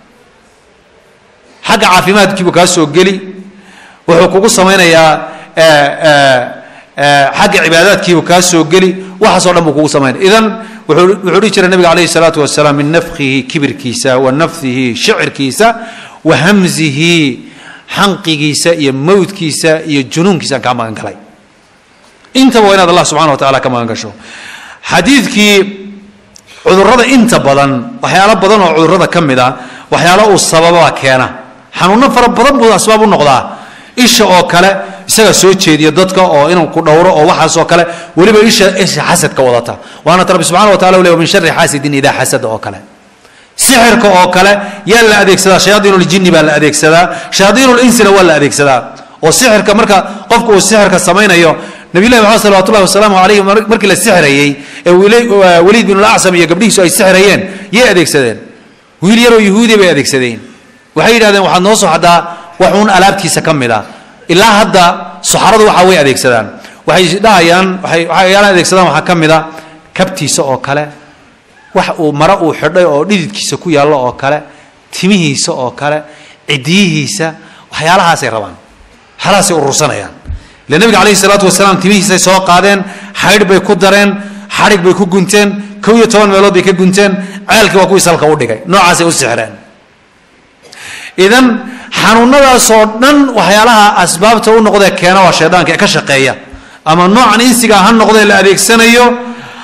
xagga caafimaadkiibuu kaa soo geli wuxuu kugu samaynayaa xagga cibaadaadkiibuu kaa soo geli waxaasoo dhan buu kugu samaynaya idan wuxuu dhihi jiray nabiga calayhi salaatu wasalaam min nafkihi kibirkiisa wa nafhihi shicirkiisa wa hamzihi xanqigiisa iyo mawdkiisa iyo junuunkiisaan kaa magan galay intaba waa inaad allah subxana wa tacala ka magan gasho xadiidkii cudurrada inta badan waxyaalo badan oo cudurrada ka mid a waxyaalo uu sababaa keena xanuuno fara badan buu asbaab u noqdaa isha oo kale isaga soo jeediya dadka oo inuu ku dhowro oo waxaasoo kale weliba isha isha xasadka wadata waana rabbi subxana wa tacala u ley min shari xaasidin idaa xasada oo kale sixirka oo kale yaa la adeegsadaa shayaadiinuljinni baa la adeegsadaa shayaadiinulinsina waa la adeegsadaa oo sixirka marka qofku uu sixirka samaynayo nabiyllahi maxamed salawat ullahi wasalaamu calayhi markii la sixirayey ee weliid bin alacsam iyo gabdhihiisu ay sixirayeen yay adeegsadeen wiil yaroo yahuudiya bay adeegsadeen waxay yidhahdeen waxaad noo soo xaddaa waxuun alaabtiisa ka mid a ilaa hadda saxaradu waxa way adeegsadaan waxay dhahayaan waay waxyaalaan adeegsadaan waxaa ka mid a kabtiisa oo kale wax uu mare uu xidhay oo dhididkiisa ku yaallo oo kale timihiisa oo kale cidiyihiisa waxyaalahaasay rabaan waxyaalahaasay urursanayaan ile nabiga calayhi salaatu wasalaam timihiisay soo qaadeen xaydh bay ku dareen xadhig bay ku gunteen kow iyo toban meelood bay ka gunteen ceelkii waa kuwii salka u dhigay noocaasay u sixreen idan xanuunadaasoo dhan waxyaalaha asbaabta u noqdee keena waa shaydaanka ee ka shaqeeya ama noocan insiga ha noqdee la adeegsanayo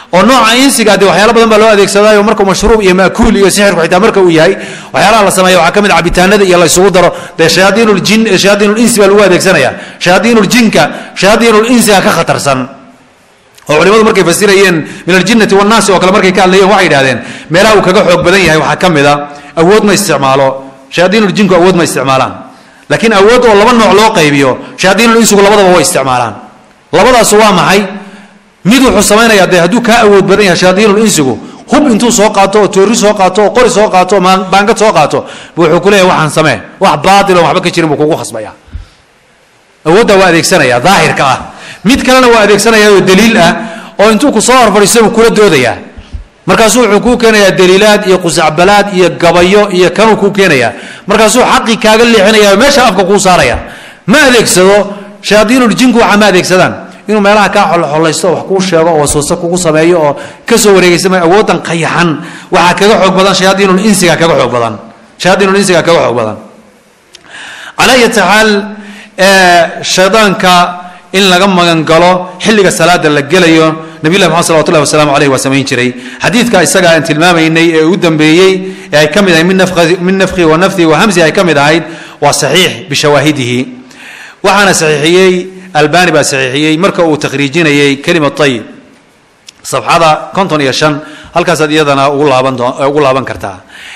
oo nooca insiga dee waxyaala badan baa loo adeegsadaayo markuu mashruub iyo maakuul iyo sixirku xitaa marka uu yahay waxyaalaha la sameeya waxaa ka mid a cabitaanada iyo la isugu daro dee shayaadiinuljin shayaadiinulinsi baa lagu adeegsanaya shayaadiinuljinka shayaadiinulinsiga ka khatarsan oo culimadu markay fasirayeen min aljinnati wannaasi oo kale markay ka hadlayeen waxay yidhahdeen meelaha uu kaga xoog badan yahay waxaa ka mid a awood ma isticmaalo shayaadiinuljinku awood ma isticmaalaan laakiin awood oo laba nooc loo qaybiyo shayaadiinulinsigu labadaba way isticmaalaan labadaasu waa maxay mid wuxuu samaynayaa dee hadduu kaa awood badan yahay shayaadiinulinsigu hub intuu soo qaato oo toori soo qaato oo qori soo qaato oo baangad soo qaato bu wuxuu ku leeyahay waxaan samee wax baatil oo waxba ka jirin buu kugu khasbaya awooddaa waa adeegsanaya daahirka ah mid kalena waa adeegsanaya oo daliil ah oo intuu ku soo horfadhiisto buu kula doodayaa markaasuu wuxuu kuu keenayaa daliilaad iyo qusacbalaad iyo gabayo iyo kanuu kuu keenaya markaasuu xaqii kaaga leexinaya oo meesha afka kuu saaraya ma adeegsado shayaadiinuljinku waxa ma adeegsadaan inuu meelaha kaa xolxolaysto wax kuu sheego oo waswase kugu sameeyo oo kasoo wareegaysa ma awoodan qayaxan waxaa kaga xoog badan shayaadiinulinsiga kaga xoog badan shayaadiinulinsiga kaga xoog badan calaa ayati xaal shaydaanka in laga magan galo xilliga salaada la gelayo nabiy llahi maxamed salawat ullahi wasalaamu aleyh waa samayn jiray xadiidka isaga aan tilmaamaynay ee u dambeeyey ee ay ka mid ahayd min nafkhi wa nafthi wa hamsi ay ka mid ahayd waa saxiix bishawaahidihi waxaana saxiixiyey albani baa saxiixiyey marka uu takhriijinayay kelima ayib safxada konton iyo shan halkaasaad iyadana ugu laaban ugu laaban kartaa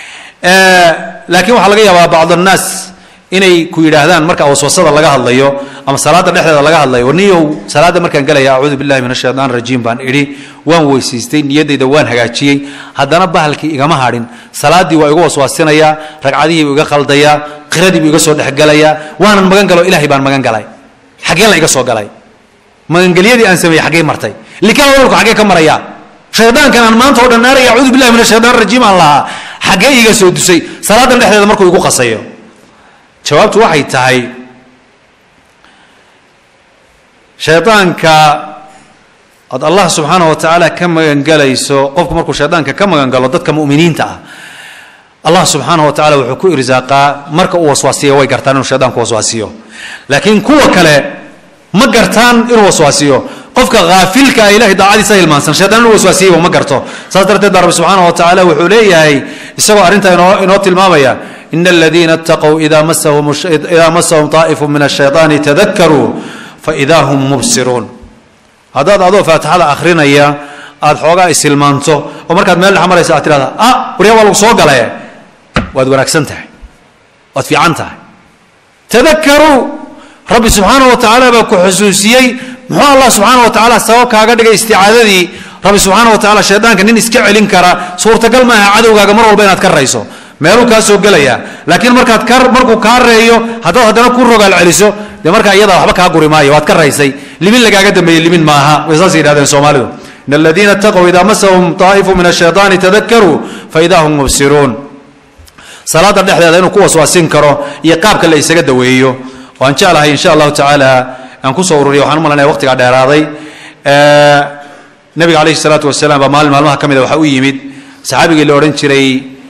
laakiin waxaa laga yaabaa bacd annaas inay ku yidhaahdaan marka waswasada laga hadlayo ama salaada dhexdeeda laga hadlayo niyow salaada markaan gelaya acuudu billahi min ashaytaan rajiim baan idhi waan weysiistay niyaddayda waan hagaajiyey haddana bahalkii igama hadhin salaaddii waa igu waswaasinayaa ragcadihii buu iga khaldayaa qiradii buu iga soo dhexgelayaa waanan magan galo ilahay baan magan galay xaggeen la iga soo galay magangelyadii aan sameeyey xaggee martay likaa walku xaggee ka maraya shaydaankan aan maanta oo dhan naaraya acuudu billahi min ashaytaan rajiim aan lahaa xaggee iga soo dusay salaadan dhexdeeda markuu igu qasayo jawaabtu waxay tahay shaydaanka ood allah subxaanahu wa tacaala ka magangelayso qofku markuu shaydaanka ka magangalo dadka mu'miniinta ah allah subxaanahu wa tacala wuxuu ku irsaaqaa marka uu waswaasiyo way gartaan inuu shaydaanku waswaasiyo laakiin kuwa kale ma gartaan inuu waswaasiyo qofka haafilka ah ilahay daacadiisa hilmaansan shaydaan inuu waswaasiyeyba ma garto saas darteed baa rabbi subxaanahu wa tacaala wuxuu leeyahay isagoo arrintaa inoo inoo tilmaamaya in aladiina اtaquu ida masahum ida masahum طaa'ifu min الshayطaani tadakaruu faida hum mubsiruun haddaad adoo faatixada akhrinaya aada xoogaa ishilmaanto oo markaad meel dhex maraysa aad tirahda ah waryaa waa lagu soo galaye waad wanaagsan tahay waad fiican tahay tadakaruu rabbi subxaanaه wa tacaala baa ku xusuusiyey muxuu allah subxaanaه wa tacaala sabab kaaga dhigay isticaadadii rabbi subxaanaه wa tacala shaydaanka nin iska celin kara suurtagal maaha cadowgaaga mar walba inaad ka rayso meeluu kaa soo gelaya laakiin markaad ka markuu kaa reeyo haddaad haddana ku rogaal celiso dee markaa iyadaa waxba kaa guri maayo waad ka raysay limin lagaaga dambeeyey limin maaha way saas yidhahdeen soomaalidu in aladiina itaquu ida masahum طaa'ifu min الshayطaani tadakaruu faida hum mubsiruun salaada dhexdeeda inuu ku waswaasin karo iyo qaabka la isaga daweeyo oo aan jeclahay insha allahu tacaala aan kusoo ururiya waxaan u malanaya waqtigaa dheeraaday nabiga alayhi الsalaatu wasalaam baa maalin maalmaha ka mida waxaa u yimid saxaabigii la odhan jiray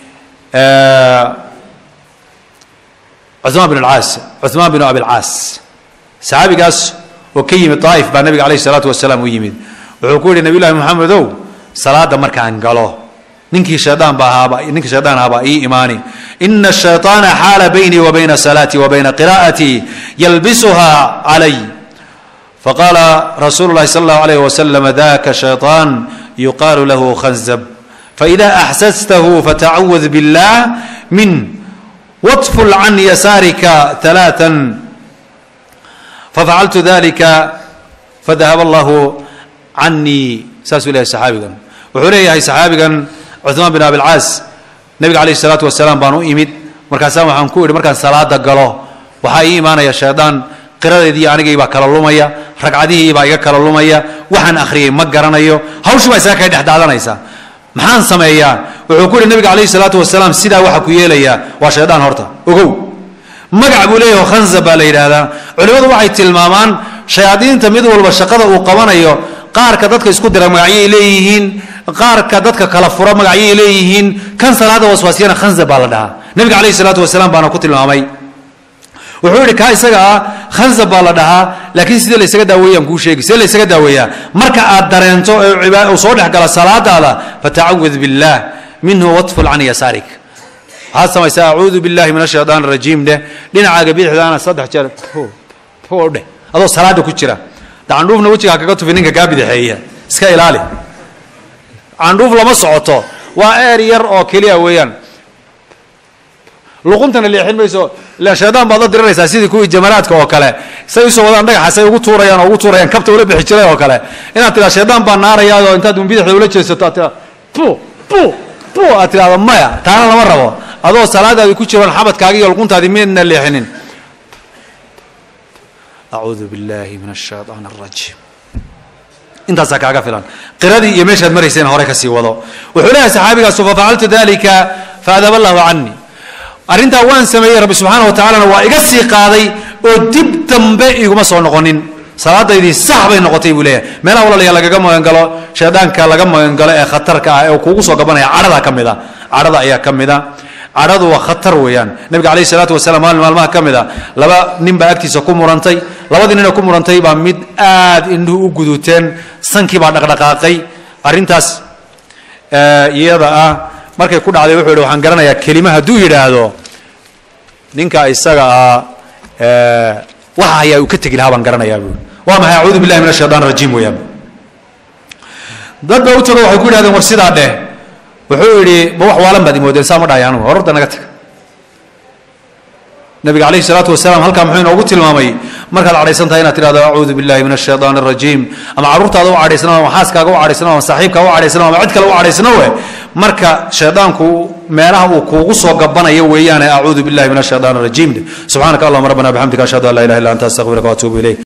cuثmaan bin alcaas cuثmaan bin abilcaas saxaabigaas oo ka yimid daa'if baa nabiga alayh الsalaatu wasalaam u yimid wuxuu ku yihi nabiy llahi moxamedow salaada markaan galo ninkii shaydaan ba ahaaba ninkii shaydaan ahaabaa ii imaani ina الshayطaana xaala baynii wa bayna salaatii wa bayna qira'atii yalbisuha calay faqaala rasuulu llahi sala اllahu alayh wasalam daka shayطaan yuqaalu lahu khanzab faإida axsastahu fatacawad biاllah min واطفل عن يسارك ثلاثا ففعلت ذلك فذهب الله عني saasuu leyahay saxaabigan wuxuu leeyahay saxaabigan cuثmaan bin abilcaas nebiga alayh الsalaatu wasalaam baan u imid markaasaan waxaan ku idhi markaan salaada galo waxaa ii imaanaya shaydaan qiradeedii anigii baa kala lumaya ragcadihii baa iga kala lumaya waxaan akhriyey ma garanayo hawshii baa isaga kay dhex daadanaysa maxaan sameeyaa wuxuu ku yihi nabiga alayh salaatu wasalaam sidaa waxa ku yeelayaa waa shaydaan horta ogow magac buu leeyaho khanzab baa la yidhaahdaa culimmadu waxay tilmaamaan shayaadiinta mid walba shaqada uu qabanayo qaarka dadka isku dira magacyay leeyihiin qaarka dadka kala fura magacyay leeyihiin kan salaada waswaasiyana khanzab baa la dhahaa nabiga alayh salaatu wasalaam baana ku tilmaamay wuxuu yidhi kaa isaga ah khanzab baa la dhahaa laakiin sidee la ysaga daaweeyaan kuu sheegi sidee la ysaga daaweeyaa marka aad dareento ee cibaad uu soo dhex gala salaadaada fatacawid billaah minhu watful can yasaarik waxaad samaysaa acuudu billahi min ashaytaan arajiim dheh dhinacaaga bidixdaana saddex jeer o dheh adoo salaada ku jira candhuufna wejigaa kaga tufi ninka kaa bidixeeya iska ilaali candhuuf lama socoto waa eer yar oo keliya weeyaan luquntana leexin mayso ilaan shaydaan baad la diriraysaa sidii kuwii jamalaadka oo kale say usoo wadaan dhagaxa say ugu tuurayaan oo ugu tuurayaan kabta ula bixi jiray oo kale inaad tiraa shaydaan baa naarayaao intaad bidixda ula jeesato aad tiraa pu pu pu aad tidhahdo maya taana lama rabo adoo salaadaadi ku jiroon xabadkaagi iyo luquntaadi midna leexinin acuudu billahi min ashaytaan arajiim intaasaa kaaga filan qiradii iyo meeshaad marayseen hore kasii wado wuxuu leeyahay saxaabigaasu fafacaltu dalika faadaba allahu canii arrintaa waan sameeyey rabbi subxaana wa tacalana waa iga sii qaaday oo dib dambe iguma soo noqonin salaadaydii sax bay noqotay buu leeyahay meelaha walaalaya lagaga magangalo shaydaanka laga magangalo ee khatarka ah ee kuugu soo gabanaya cadhada ka mid a cadhada ayaa ka mid a cadhadu waa khatar weeyaan nabiga calayhi salaatu wasalaam maalin maalmaha ka mid a laba nin baa agtiisa ku murantay labadii nin oo ku murantay baa mid aad indhuhu u guduuteen sankii baa dhaqdhaqaaqay arrintaas iyada ah markay ku dhacday wuxuu yidhi waxaan garanayaa kelima hadduu yidhaahdo ninka isaga ah waxa ayaa uu ka tegi lahaa baan garanayaa buui waa maxay acuudu billahi min ashaytaan rajiim weeyaan dad baa u tago waxay ku yidhahdeen war sidaa dheh wuxuu yidhi ma wax waalan baad imoodeen saa ma dhahay anugu hororda naga tag nabiga calayhi salaatu wasalaam halkaa muxuu inoogu tilmaamay markaad cadhaysan tahay inaad tidhahdo acuudu billahi min ashaytaan arajiim ama carruurtaada u cadhaysnao ama xaaskaaga u cadhaysnao ama saaxiibkaaga u cadhaysnao ama cid kale u cadhaysnowe marka shaydaanku meelaha uu kuugu soo gabanayo weeyaane acuudu billahi min ashaytaan arajiim subxaanaka allahuma rabbana bixamdika ashhadu an laa ilaha illa anta astaqfiruka waatuubu ilayk